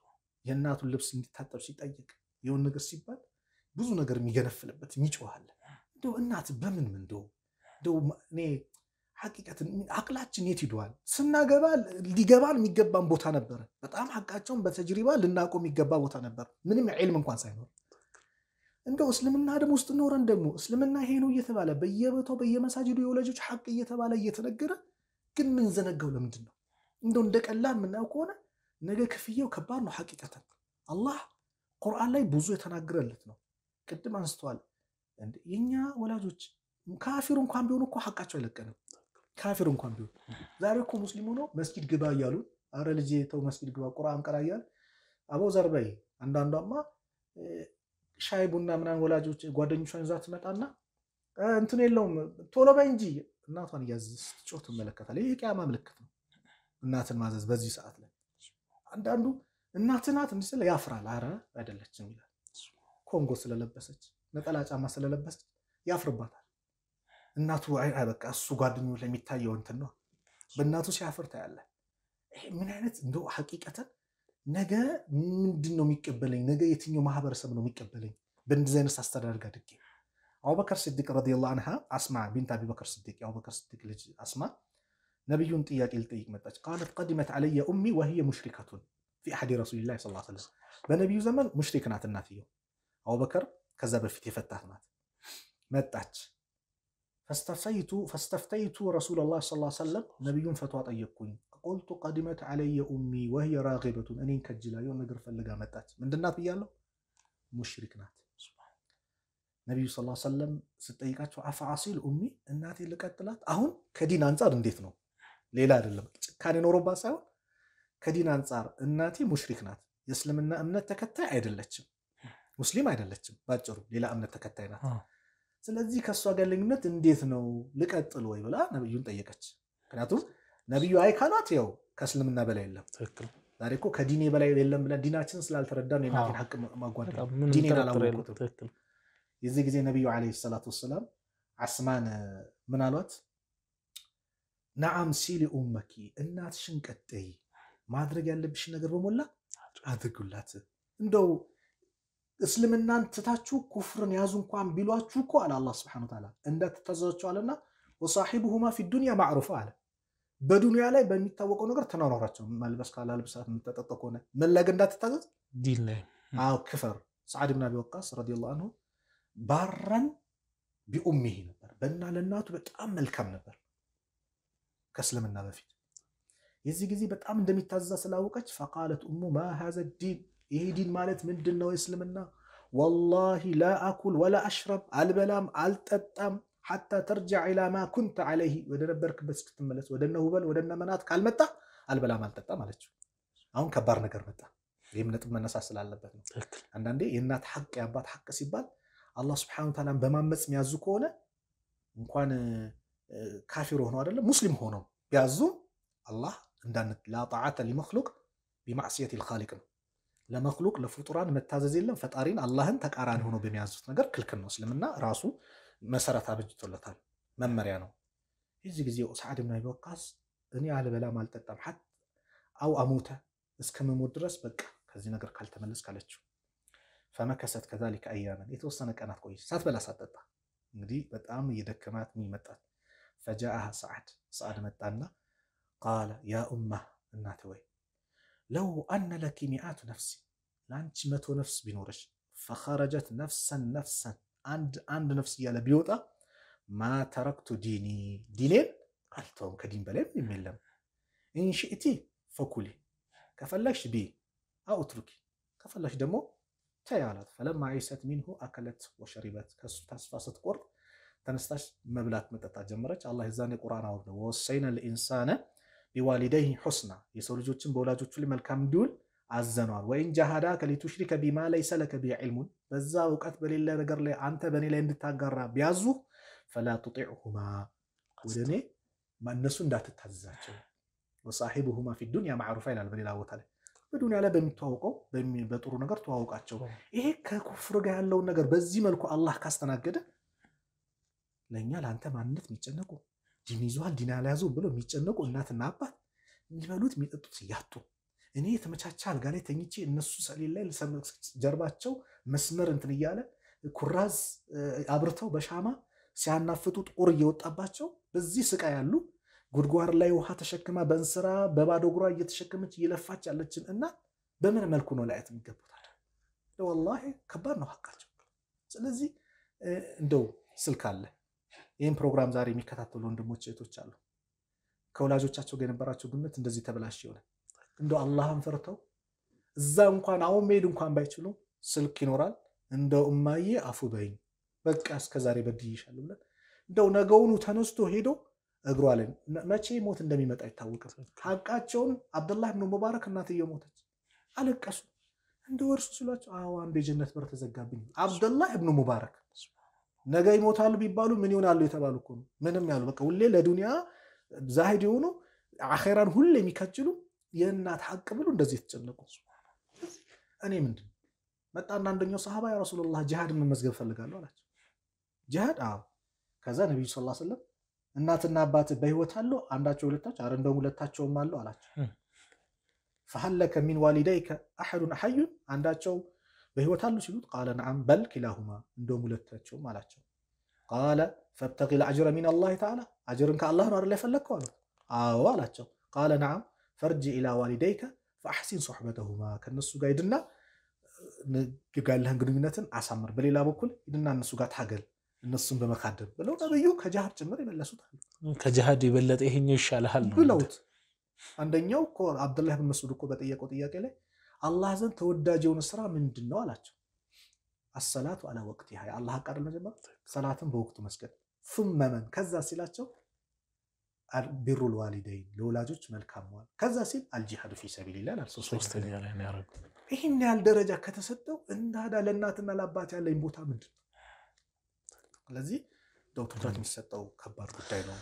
የእናቱን ልብስ እንዲታጠብ ሲጠየቅ፣ የሆን ነገር ሲባል ብዙ ነገር የሚገነፍልበት የሚጮሃል። እንደው እናት በምን ምን እንደው እንደው እኔ ሐቂቀትን አቅላችን የት ሂደዋል? ስናገባ ሊገባን የሚገባን ቦታ ነበረ። በጣም ሐቃቸውን በተጅሪባ ልናውቀው የሚገባ ቦታ ነበር፣ ምንም ዒልም እንኳን ሳይኖር እንደው እስልምና ደግሞ ውስጥ ኖረን ደግሞ እስልምና ይሄ ነው እየተባለ በየቦታው በየመሳጅዱ የወላጆች ሐቅ እየተባለ እየተነገረ ግን ምን ዘነጋው ለምንድን ነው? እንደው እንደ ቀላል የምናየው ከሆነ ነገ ክፍያው ከባድ ነው። ሐቂቀተን አላህ ቁርአን ላይ ብዙ የተናገረለት ነው። ቅድም አንስተዋል። የኛ ወላጆች ካፊሩ እንኳን ቢሆኑ እኮ ሐቃቸው አይለቀንም። ካፊር እንኳን ቢሆን ዛሬ እኮ ሙስሊም ሆኖ መስጊድ ግባ እያሉ አረ ልጄ ተው መስጊድ ግባ ቁርአን ቀራ እያለ አበው ዘርበይ አንዳንዷማ ሻይ ቡና ምናምን ወላጆች ጓደኞቿን ይዛ ትመጣና እንትን የለውም ቶሎ በይ እንጂ እናቷን እያዘዘች ስትጮህ ትመለከታለህ። ይህ የቂያማ ምልክት ነው፣ እናትን ማዘዝ በዚህ ሰዓት ላይ። አንዳንዱ እናት ናት እንዲህ ስለ ያፍራል። አረ አይደለችም ይላል። ኮንጎ ስለለበሰች ነጠላ ጫማ ስለለበሰች ያፍርባታል። እናቱ በቃ እሱ ጓደኞች ላይ የሚታየው እንትን ነው። በእናቱ ሲያፍር ታያለህ። ይሄ ምን አይነት እንደው ሐቂቀተን ነገ ምንድን ነው የሚቀበለኝ? ነገ የትኛው ማህበረሰብ ነው የሚቀበለኝ? በእንደዚህ አይነት አስተዳደግ አድጌ አቡበከር ስዲቅ ረዲየላሁ አንሃ አስማ ቢንት አቢበከር ስዲቅ የአቡበከር ስዲቅ ልጅ አስማ ነቢዩን ጥያቄ ልጠይቅ መጣች። ቃለት ቀዲመት አለየ ኡሚ ወህየ ሙሽሪከቱን ፊ አሐዲ ረሱሊላህ ሰለላሁ ዐለይሂ ወሰለም። በነቢዩ ዘመን ሙሽሪክ ናት እናትየው። አቡበከር ከዛ በፊት የፈታት ናት። መጣች። ፈስተፍተይቱ ረሱለላህ ሰለላሁ ዐለይሂ ወሰለም ነቢዩን ፈቷ ጠየቅኩኝ። ቁልቱ ቀዲመት አለየ ኡሚ ወህየ ራጊበቱን እኔን ከጅላ የሆነ ነገር ፈልጋ መጣች። ምንድናት ብያለሁ? ሙሽሪክ ናት። ነቢዩ ሰለላሁ ዐለይሂ ወሰለም ስጠይቃቸው አፈአሲል ኡሚ እናቴ ልቀጥላት? አሁን ከዲን አንጻር እንዴት ነው? ሌላ አይደለም ጭካኔ ኖሮባት ሳይሆን ከዲን አንጻር እናቴ ሙሽሪክ ናት። የእስልምና እምነት ተከታይ አይደለችም፣ ሙስሊም አይደለችም። ባጭሩ ሌላ እምነት ተከታይ ናት። ስለዚህ ከእሷ ጋር ግንኙነት እንዴት ነው ልቀጥል ወይ ብላ ነቢዩን ጠየቀች። ምክንያቱም ነቢዩ አይ ካሏት ያው ከእስልምና በላይ የለም። ዛሬ እኮ ከዲኔ በላይ የለም ብለን ዲናችን ስላልተረዳን የእናቴን ሀቅ ማጓደል ዲኔን አላወቁትም። የዚህ ጊዜ ነቢዩ ዓለይሂ ሰላቱ ወሰላም አስማን ምን አሏት? ነዓም ሲሊ ኡመኪ እናትሽን ቀጠይ ማድረግ ያለብሽን ነገር በሞላ አድርጉላት። እንደው እስልምናን ትታችሁ ኩፍርን ያዙ እንኳን ቢሏችሁ እኮ አለ አላህ ሱብሓነሁ ወተዓላ እንዳትታዘዟቸዋልና ወሳሒቡሁማ ፊ ዱንያ ማዕሩፋ አለ። በዱንያ ላይ በሚታወቀው ነገር ተናኗራቸው። መልበስ ካላልብሳት የምትጠጠ ከሆነ መላገ እንዳትታዘዝ ዲን ላይ አዎ ክፈር። ሰዓድ ብን አቢ ወቃስ ረዲየላሁ አንሁ ባረን ቢኡሚሂ ነበር። በና ለእናቱ በጣም መልካም ነበር ከእስልምና በፊት። የዚህ ጊዜ በጣም እንደሚታዘዛ ስላወቀች ፈቃለት ኡሙ ማ ሃዘ ዲን፣ ይሄ ዲን ማለት ምንድን ነው? የእስልምና ወላሂ ላ አኩል ወላ አሽረብ፣ አልበላም አልጠጣም ሓታ ተርጃዕ ኢላ ማ ኩንተ ዓለይሂ፣ ወደ ነበርክበት እስክትመለስ ወደነ ሁበል ወደነ መናት ካልመጣ አልበላም አልጠጣም አለችው። አሁን ከባድ ነገር መጣ። ይህም ነጥብ መነሳት ስላለበት ነው። አንዳንዴ የእናት ሐቅ የአባት ሐቅ ሲባል አላህ ስብሐነሁ ወተዓላን በማመፅ የሚያዙ ከሆነ እንኳን ካፊር ሆነው አይደለም ሙስሊም ሆነው ቢያዙ አላህ እንዳንት ላ ጣዓተ ሊመክሉቅ ቢማዕስየት ልኻሊቅ ነው። ለመክሉቅ ለፍጡራን መታዘዝ የለም ፈጣሪን አላህን ተቃራኒ ሆኖ በሚያዙት ነገር ክልክል ነው። እስልምና ራሱ መሰረት አበጅቶለታል፣ መመሪያ ነው። የዚህ ጊዜ ሰዓድ ብን አቢ ወቃስ እኔ አልበላም አልጠጣም ሐት አው አሙተ እስከመሞት ድረስ በቃ ከዚህ ነገር ካልተመለስ ካለችው ፈመከሰት ከዛሊከ አያመን የተወሰነ ቀናት ቆየች፣ ሳትበላ ሳትጠጣ። እንግዲህ በጣም እየደከማት የሚመጣት ፈጃአሃ ሰዓድ ሰዓድ መጣና ቃለ ያ ኡማ እናት ወይ ለው አነ ለኪ ሚአቱ ነፍሲ ለአንቺ መቶ ነፍስ ቢኖረች ፈኸረጀት ነፍሰን ነፍሰን አንድ አንድ ነፍስ እያለ ቢወጣ ማ ተረክቱ ዲኒ ዲኔን አልተውም ከዲን በላይ ምንም የለም። ኢንሽእቲ ፈኩሊ ከፈለግሽ ቢ አውትሩኪ ከፈለግሽ ደግሞ ተይ አላት። ፈለማ ዒሰት ሚንሁ አከለት ወሸሪበት ከሱ ተስፋ ስትቆርጥ ተነስታች መብላት መጠጣት ጀመረች። አላህ የዛኔ ቁርአን አወረደ ወወሰይነ ልኢንሳነ ቢዋሊደይህ ሑስና የሰው ልጆችን በወላጆቹ ላይ መልካም እንዲውል አዘኗል። ወይን ጃሃዳከ ሊቱሽሪከ ቢማ ለይሰ ለከ ቢሂ ዒልሙን በዛ እውቀት በሌለ ነገር ላይ አንተ በእኔ ላይ እንድታጋራ ቢያዙ ፈላ ቱጢዕሁማ ወደ እኔ እነሱ እንዳትታዘዛቸው። ወሳሒቡሁማ ፊ ዱንያ ማዕሩፋ ይላል በሌላ ቦታ ላይ በዱንያ ላይ በሚተዋውቀው በጥሩ ነገር ተዋውቃቸው። ይሄ ከኩፍር ጋር ያለውን ነገር በዚህ መልኩ አላህ ካስተናገደ ለእኛ ለአንተ ማንነት የሚጨነቁ ዲን ይዟል ዲን ያልያዙ ብሎ የሚጨነቁ እናትና አባት የሚበሉት የሚጠጡት እያጡ እኔ የተመቻቸ አልጋ ላይ ተኝቼ እነሱ ሰሌን ላይ ጀርባቸው መስመር እንትን እያለ ኩራዝ አብርተው በሻማ ሲያናፍጡ ጥቁር እየወጣባቸው በዚህ ስቃይ ያሉ ጉድጓድ ላይ ውሃ ተሸክማ በእንስራ በባዶ እግሯ እየተሸከመች እየለፋች ያለችን እና በምን መልኩ ነው ላያት የሚገቡታል? ወላሂ ከባድ ነው ሀቃቸው። ስለዚህ እንደው ስልክ አለ ይህም ፕሮግራም ዛሬ የሚከታተሉ ወንድሞች እህቶች አሉ። ከወላጆቻቸው ጋር የነበራቸው ግንኙነት እንደዚህ ተበላሽ የሆነ እንደው አላህን ፈርተው እዛ እንኳን አሁን መሄድ እንኳን ባይችሉ ስልክ ይኖራል። እንደው እማዬ አፉ በይኝ በቃ እስከዛሬ በድዬሻለሁ ብለን እንደው ነገውኑ ተነስቶ ሄዶ እግሯ ላይ መቼ ሞት እንደሚመጣ አይታወቅም። ሀቃቸውን አብደላህ ብኑ ሙባረክ እናትየው ሞተች፣ አለቀሱ። እንደ ወርሱ ሲሏቸው አዎ አንድ የጀነት በር ተዘጋብኝ። አብደላህ ብኑ ሙባረክ ነገ ይሞታሉ ቢባሉ ምን ይሆናሉ የተባሉ እኮ ነው። ምንም ያሉ በቃ ሁሌ ለዱንያ ዛሂድ የሆኑ አኼራን ሁሌ የሚከጅሉ የእናት ሀቅ ብሎ እንደዚህ የተጨነቁ እኔ ምንድን መጣና አንደኛው ሰሃባ ያ ረሱላላህ ጂሃድን መመዝገብ ፈልጋለሁ አላቸው። ጂሃድ አዎ። ከዛ ነቢዩ ሰለላሁ ዐለይሂ ወሰለም እናትና አባት በህይወት አለው? አንዳቸው ሁለታቸው፣ አረ እንደውም ሁለታቸውም አለው አላቸው። ፈሀለከ ሚን ዋሊደይከ አሐዱን ሐዩን አንዳቸው በህይወት አሉ ሲሉት ቃለ ነዓም በል ኪላሁማ እንደውም ሁለታቸውም አላቸው። ቃለ ፈብተቂ ልአጅረ ሚን አላህ ተዓላ አጅርን ከአላህ ነው አይደል የፈለግከው አሉት። አዎ አላቸው። ቃለ ነዓም ፈርጂ ኢላ ዋሊደይከ ፈአሕሲን ሶሕበተሁማ ከእነሱ ጋር ሂድና ያለህን ግንኙነትን አሳምር፣ በሌላ በኩል ሂድና እነሱ ጋር ታገል እነሱን በመካደም ብለው ነብዩ ከጅሃድ ጭምር የመለሱታል። ከጅሃድ የበለጠ ይሄኛው ይሻልሃል ነው ብለውት አንደኛው እኮ አብዱላህ ብን መስዑድ እኮ በጠየቀው ጥያቄ ላይ አላህ ዘንድ ተወዳጅ የሆነ ስራ ምንድን ነው አላቸው። አሰላቱ አላ ወቅት ያ አላህ ቃል መጀመር ሰላትን በወቅቱ መስገድ ሱመ መን ከዛ ሲላቸው ቢሩል ዋሊደይን ለወላጆች መልካም መዋል ከዛ ሲል አልጂሃዱ ፊ ሰቢልላህ አላል። ሶስተኛ ላይ ነው ያደረገው። ይህን ያህል ደረጃ ከተሰጠው እንዳዳ ለእናትና ለአባት ያለኝ ቦታ ምንድን ነው? ስለዚህ እንደው ትኩረት የሚሰጠው ከባድ ጉዳይ ነው።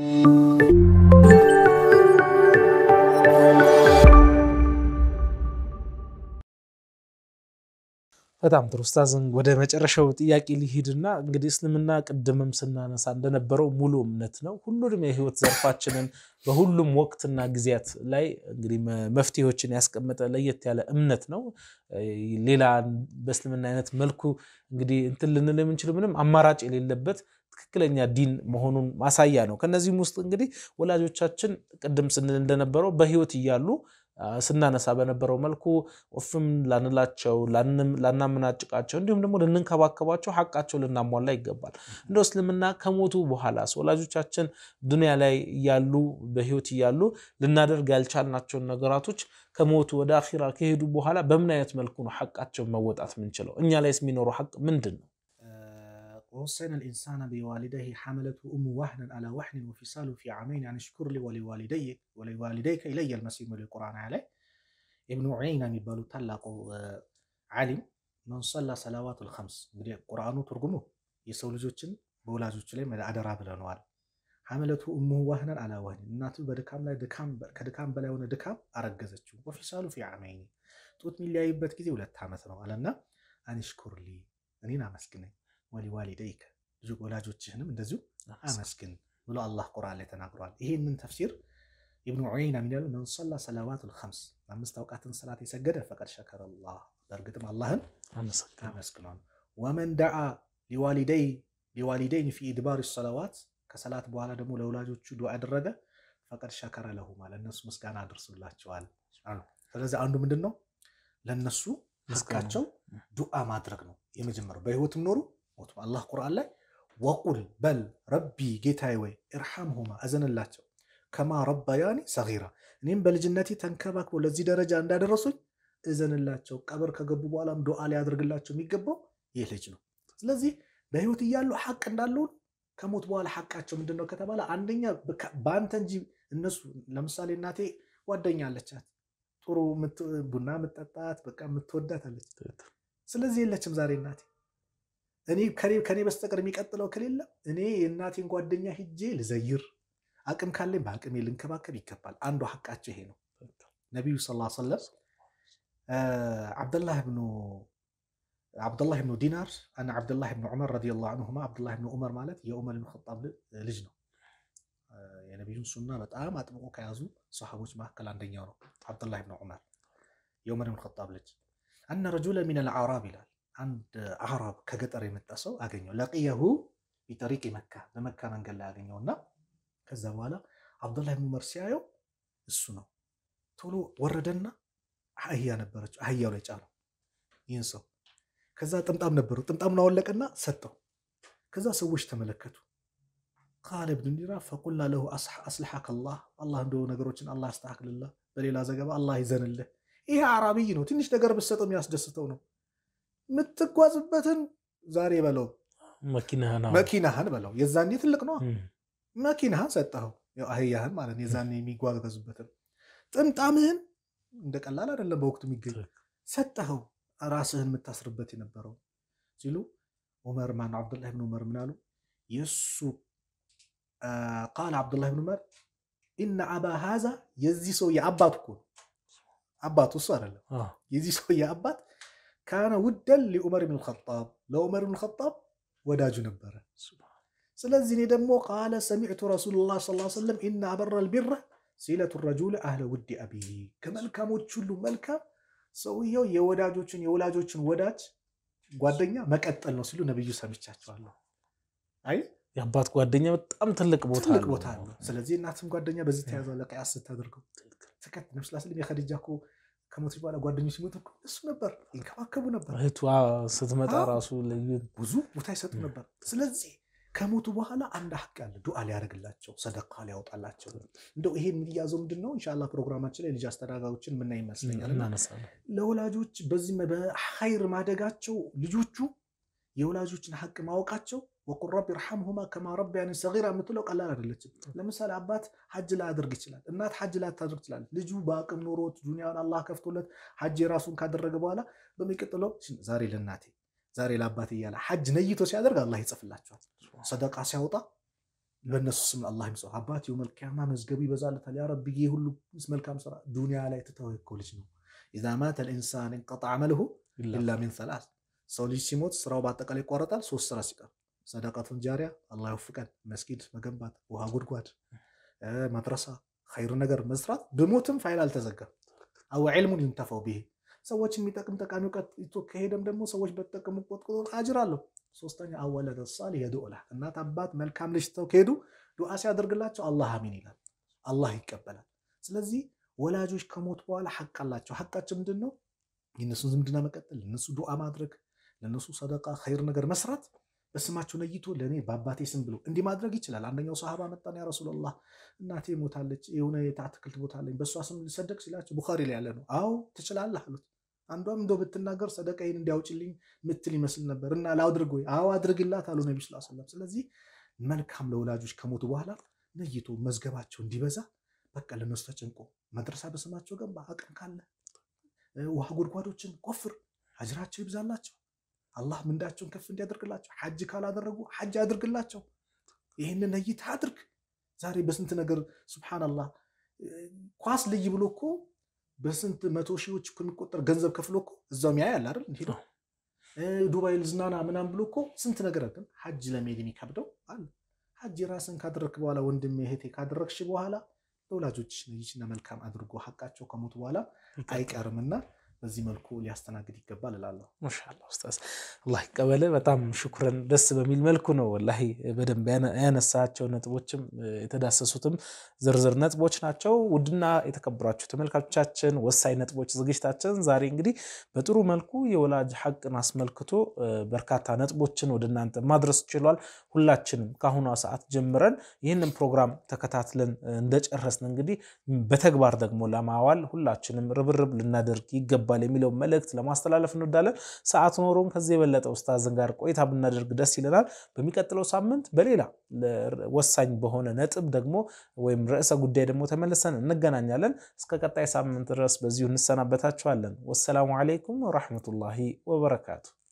በጣም ጥሩ ኡስታዝን ወደ መጨረሻው ጥያቄ ሊሄድና እንግዲህ እስልምና ቅድምም ስናነሳ እንደነበረው ሙሉ እምነት ነው። ሁሉንም የህይወት ዘርፋችንን በሁሉም ወቅትና ጊዜያት ላይ እንግዲህ መፍትሄዎችን ያስቀመጠ ለየት ያለ እምነት ነው። ሌላ በእስልምና አይነት መልኩ እንግዲህ እንትን ልንል የምንችለው ምንም አማራጭ የሌለበት ትክክለኛ ዲን መሆኑን ማሳያ ነው። ከነዚህም ውስጥ እንግዲህ ወላጆቻችን ቅድም ስንል እንደነበረው በህይወት እያሉ ስናነሳ በነበረው መልኩ ኦፍም ላንላቸው ላናመናጭቃቸው እንዲሁም ደግሞ ልንንከባከባቸው ሀቃቸው ልናሟላ ይገባል። እንደ እስልምና ከሞቱ በኋላ ወላጆቻችን ዱንያ ላይ እያሉ በህይወት እያሉ ልናደርግ ያልቻልናቸውን ነገራቶች ከሞቱ ወደ አኺራ ከሄዱ በኋላ በምን አይነት መልኩ ነው ሀቃቸውን መወጣት የምንችለው? እኛ ላይስ የሚኖረው ሀቅ ምንድን ነው? ወወሰይና ልኢንሳነ ቢዋሊደይሂ ሐመለቱ ኡሙ ዋህነን አላ ዋህኒን ወፊሳሉ ፊ ዓመይን አን ሽኩር ሊ ወሊዋሊደይከ ኢለየል መሲህ ሚል ቁርአን ላይ ኢብኑ ዑየይና የሚባሉ ታላቁ ዓሊም መን ሰላ ሰላዋቱል ኸምስ እንግዲህ ቁርአኑ ትርጉሙ የሰው ልጆችን በወላጆች ላይ አደራ ብለነዋል። ሐመለቱ ኡሙሁ ዋህነን አላ ዋህኒን እናቱ በድካም ላይ ከድካም በላይ የሆነ ድካም አረገዘችው። ወፊሳሉ ፊ ዓመይን ጡት የሚለያይበት ጊዜ ሁለት ዓመት ነው አለና አንሽኩር ሊ እኔን አመስግነኝ ወሊዋሊደይከ ልጅ ወላጆችህንም እንደዚሁ አመስግን ብሎ አላህ ቁርአን ላይ ተናግሯል። ይሄንን ተፍሲር ኢብኑ ዑየይና ምን ያሉ መን ሰላ ሰላዋቱል ኸምስ አምስት አውቃትን ሰላት የሰገደ ፈቀድ ሸከረ አላህ በእርግጥም አላህን አመስግኗል። ወመን ደዓ ሊዋሊደይን ፊ ኢድባር ሰላዋት ከሰላት በኋላ ደግሞ ለወላጆቹ ዱዓ ያደረገ ፈቀድ ሸከረ ለሁማ ለእነሱ ምስጋና አድርሱላቸዋል። ስለዚህ አንዱ ምንድን ነው ለእነሱ ሀቃቸው ዱዓ ማድረግ ነው የመጀመሪያው በህይወትም ኖሩ ሞቱም አላህ ቁርአን ላይ ወቁል በል ረቢ ጌታዬ ወይ እርሐምሁማ እዘንላቸው ከማ ረባያኒ ሰጊራ እኔም በልጅነቴ ተንከባክበው ለዚህ ደረጃ እንዳደረሱኝ እዘንላቸው። ቀብር ከገቡ በኋላም ዱዓ ሊያደርግላቸው የሚገባው ይህ ልጅ ነው። ስለዚህ በህይወት እያሉ ሐቅ እንዳለው ከሞት በኋላ ሐቃቸው ምንድን ነው ከተባለ አንደኛ በአንተ እንጂ እነሱ ለምሳሌ እናቴ ጓደኛ አለቻት ጥሩ ቡና የምጠጣት በቃ የምትወዳት አለች። ስለዚህ የለችም ዛሬ እናቴ እኔ ከኔ በስተቀር የሚቀጥለው ከሌለ እኔ የእናቴን ጓደኛ ሂጄ ልዘይር አቅም ካለኝ በአቅሜ ልንከባከብ ይገባል። አንዱ ሐቃቸው ይሄ ነው። ነቢዩ ስ ሰለም ዓብደላህ ብኑ ዲናር አና ዓብደላህ ብኑ ዑመር ረዲየላሁ አንሁማ ዓብደላህ ብኑ ዑመር ማለት የዑመር ብን ኸጣብ ልጅ ነው። የነቢዩን ሱና በጣም አጥብቆ ከያዙ ሰሓቦች መካከል አንደኛው ነው። ዓብደላህ ብኑ ዑመር የዑመር ብን ኸጣብ ልጅ አነ ረጁለ ሚን አልአዕራብ ይላል አንድ አዕራብ ከገጠር የመጣ ሰው አገኘው። ለቅየሁ ቢጠሪቅ መካ በመካ መንገድ ላይ አገኘውና ከዛ በኋላ ዓብዱላህ ብን ዑመር ሲያየው እሱ ነው። ቶሎ ወረደና አህያ ነበረችው አህያው ላይ ጫነው ይህን ሰው። ከዛ ጥምጣም ነበረው ጥምጣሙን አወለቀና ሰጠው። ከዛ ሰዎች ተመለከቱ። ቃለ ብኑ ዲናር ፈቁልና ለሁ አስልሐከ አላህ አላህ እንደ ነገሮችን አላህ ያስተካክልልህ። በሌላ ዘገባ አላህ ይዘንልህ። ይሄ አዕራቢይ ነው። ትንሽ ነገር ብትሰጠው የሚያስደስተው ነው። የምትጓዝበትን ዛሬ በለው መኪናህን በለው የዛኔ ትልቅ ነው መኪናህን ሰጠኸው፣ ያው አህያህን ማለት ነው፣ የዛኔ የሚጓጓዙበትን ጥምጣምህን እንደ ቀላል አይደለም በወቅቱ የሚገኝ ሰጠኸው፣ ራስህን የምታስርበት የነበረው ሲሉ ዑመር ማነው አብዱላህ ብን ዑመር ምን አሉ? የእሱ ቃል አብዱላህ ብን ዑመር ኢነ አባ ሃዛ የዚህ ሰውዬ አባት እኮ አባቱ እሱ አይደለም። የዚህ ሰውዬ አባት ካነ ውደን ሊዑመር ብን ልኸጣብ ለዑመር ብን ልኸጣብ ወዳጁ ነበረ። ስለዚህ እኔ ደግሞ ቃለ ሰሚዕቱ ረሱሉላህ ሰለላሁ ዐለይሂ ወሰለም ኢነ አበረ ልቢረ ሲለቱ ረጁል አህለ ውዲ አቢ ከመልካሞች ሁሉ መልካም ሰውየው የወዳጆችን የወላጆችን ወዳጅ ጓደኛ መቀጠል ነው ሲሉ ነብዩ ሰምቻቸዋለሁ። አይ የአባት ጓደኛ በጣም ትልቅ ቦታ ትልቅ አለው። ቦታ አለው። ስለዚህ እናትም ጓደኛ በዚህ ተያዘ ለቀያስ ስታደርገው ተከት ነብስ ስለም የኸዲጃ እኮ ከሞት በኋላ ጓደኞች ሲሞቱ እኮ እሱ ነበር ይንከባከቡ ነበር። እህቷ ስትመጣ አዎ። ራሱ ልዩ ብዙ ቦታ ይሰጡ ነበር። ስለዚህ ከሞቱ በኋላ አንድ ሀቅ ያለ ዱዓ ሊያደርግላቸው ሰደቃ ሊያወጣላቸው እንደው ይሄን የሚያዘው ምንድን ነው? ኢንሻላ ፕሮግራማችን ላይ ልጅ አስተዳጋዮችን ምናይ ይመስለኛል እና እናነሳለን። ለወላጆች በዚህ በኸይር ማደጋቸው ልጆቹ የወላጆችን ሀቅ ማወቃቸው ወቁል ረቢ ርሐምሁማ ከማ ረቢያኒ ሰጊራ የምትለው ቀላል አይደለችም። ለምሳሌ አባት ሐጅ ላያደርግ ይችላል፣ እናት ሐጅ ላታደርግ ትችላለች። ልጁ በአቅም ኖሮት ዱንያውን አላህ ከፍቶለት ሐጅ የራሱን ካደረገ በኋላ በሚቀጥለው ዛሬ ለእናቴ ዛሬ ለአባት እያለ ሐጅ ነይቶ ሲያደርግ አላህ ይጽፍላቸዋል። ሰደቃ ሲያወጣ በእነሱ ስም አላህ ይምጽ አባት የውመል ቂያማ መዝገቡ ይበዛለታል። ያ ረቢ ይህ ሁሉ መልካም ስራ ዱንያ ላይ ትተው እኮ ልጅ ነው። ኢዛ ማተ ልኢንሳን እንቀጣ አመልሁ ኢላ ሚን ሰላስ ሰው ልጅ ሲሞት ስራው በአጠቃላይ ይቋረጣል። ሶስት ስራ ሲቀር ሰደቃቱን ጃሪያ አላህ ይወፍቀን፣ መስጊድ መገንባት፣ ውሃ ጉድጓድ፣ መድረሳ፣ ኸይር ነገር መስራት። ብሞትም ፋይል አልተዘጋም። አው ዕልሙን ይንተፈው ብሄ ሰዎች የሚጠቅም ጠቃሚ እውቀት ይቶ ከሄደም ደግሞ ሰዎች በተጠቀሙ ቁጥር አጅር አለው። ሶስተኛ አወለደ ሳሊህ የድዑ ለህ እናት አባት መልካም ልጅ ተው ከሄዱ ዱዓ ሲያደርግላቸው አላህ አሚን ይላል፣ አላህ ይቀበላል። ስለዚህ ወላጆች ከሞት በኋላ ሐቅ አላቸው። ሐቃቸው ምንድን ነው? የእነሱን ዝምድና መቀጠል፣ ለእነሱ ዱዓ ማድረግ፣ ለእነሱ ሰደቃ ኸይር ነገር መስራት። በስማቸው ነይቶ ለእኔ በአባቴ ስም ብሎ እንዲህ ማድረግ ይችላል። አንደኛው ሰሃባ መጣን፣ ያ ረሱላላህ እናቴ ሞታለች፣ የሆነ የአትክልት ቦታ አለኝ፣ በእሷ ስም ልሰደቅ ሲላቸው ቡኻሪ ላይ ያለ ነው። አዎ ትችላለህ አሉት። አንዷም እንደው ብትናገር ሰደቃዬን እንዲያውጭልኝ ምትል ይመስል ነበር እና ላድርግ ወይ? አዎ አድርግላት አሉ ነቢ ስ ሰለም። ስለዚህ መልካም ለወላጆች ከሞቱ በኋላ ነይቶ መዝገባቸው እንዲበዛ በቃ ለነሱ ተጨንቆ መድረሳ በስማቸው ገንባ፣ አቅም ካለ ውሃ ጉድጓዶችን ቆፍር፣ አጅራቸው ይብዛላቸው፣ አላህ ምንዳቸውን ከፍ እንዲያደርግላቸው፣ ሐጅ ካላደረጉ ሐጅ አድርግላቸው። ይህንን ነይታ አድርግ። ዛሬ በስንት ነገር ሱብሓነላህ ኳስ ልይ ብሎ እኮ በስንት መቶ ሺዎች እኮ የሚቆጠር ገንዘብ ከፍሎ እኮ እዛው ሚያ ያለ አይደል እንዲ ዱባይ ልዝናና ምናም ብሎ እኮ ስንት ነገር ግን ሐጅ ለመሄድ የሚከብደው አለ። ሐጅ ራስን ካደረግክ በኋላ ወንድሜ እህቴ ካደረግሽ በኋላ ለወላጆች ነይችና መልካም አድርጎ ሐቃቸው ከሞቱ በኋላ አይቀርምና በዚህ መልኩ ሊያስተናግድ ይገባል እላለሁ። ማሻአላህ ኡስታዝ አላህ ይቀበል። በጣም ሽኩረን። ደስ በሚል መልኩ ነው ወላሂ በደንብ ያነሳቸው ነጥቦችም የተዳሰሱትም ዝርዝር ነጥቦች ናቸው። ውድና የተከበራችሁ ተመልካቾቻችን ወሳኝ ነጥቦች ዝግጅታችን ዛሬ እንግዲህ በጥሩ መልኩ የወላጅ ሐቅን አስመልክቶ በርካታ ነጥቦችን ወደ እናንተ ማድረስ ችሏል። ሁላችንም ከአሁኗ ሰዓት ጀምረን ይህንን ፕሮግራም ተከታትለን እንደጨረስን እንግዲህ በተግባር ደግሞ ለማዋል ሁላችንም ርብርብ ልናደርግ ይገባል የሚለው መልእክት ለማስተላለፍ እንወዳለን። ሰዓት ኖሮን ከዚህ የበለጠ ኡስታዝን ጋር ቆይታ ብናደርግ ደስ ይለናል። በሚቀጥለው ሳምንት በሌላ ወሳኝ በሆነ ነጥብ ደግሞ ወይም ርዕሰ ጉዳይ ደግሞ ተመልሰን እንገናኛለን። እስከ ቀጣይ ሳምንት ድረስ በዚሁ እንሰናበታችኋለን። ወሰላሙ ዓለይኩም ወራህመቱላሂ ወበረካቱ።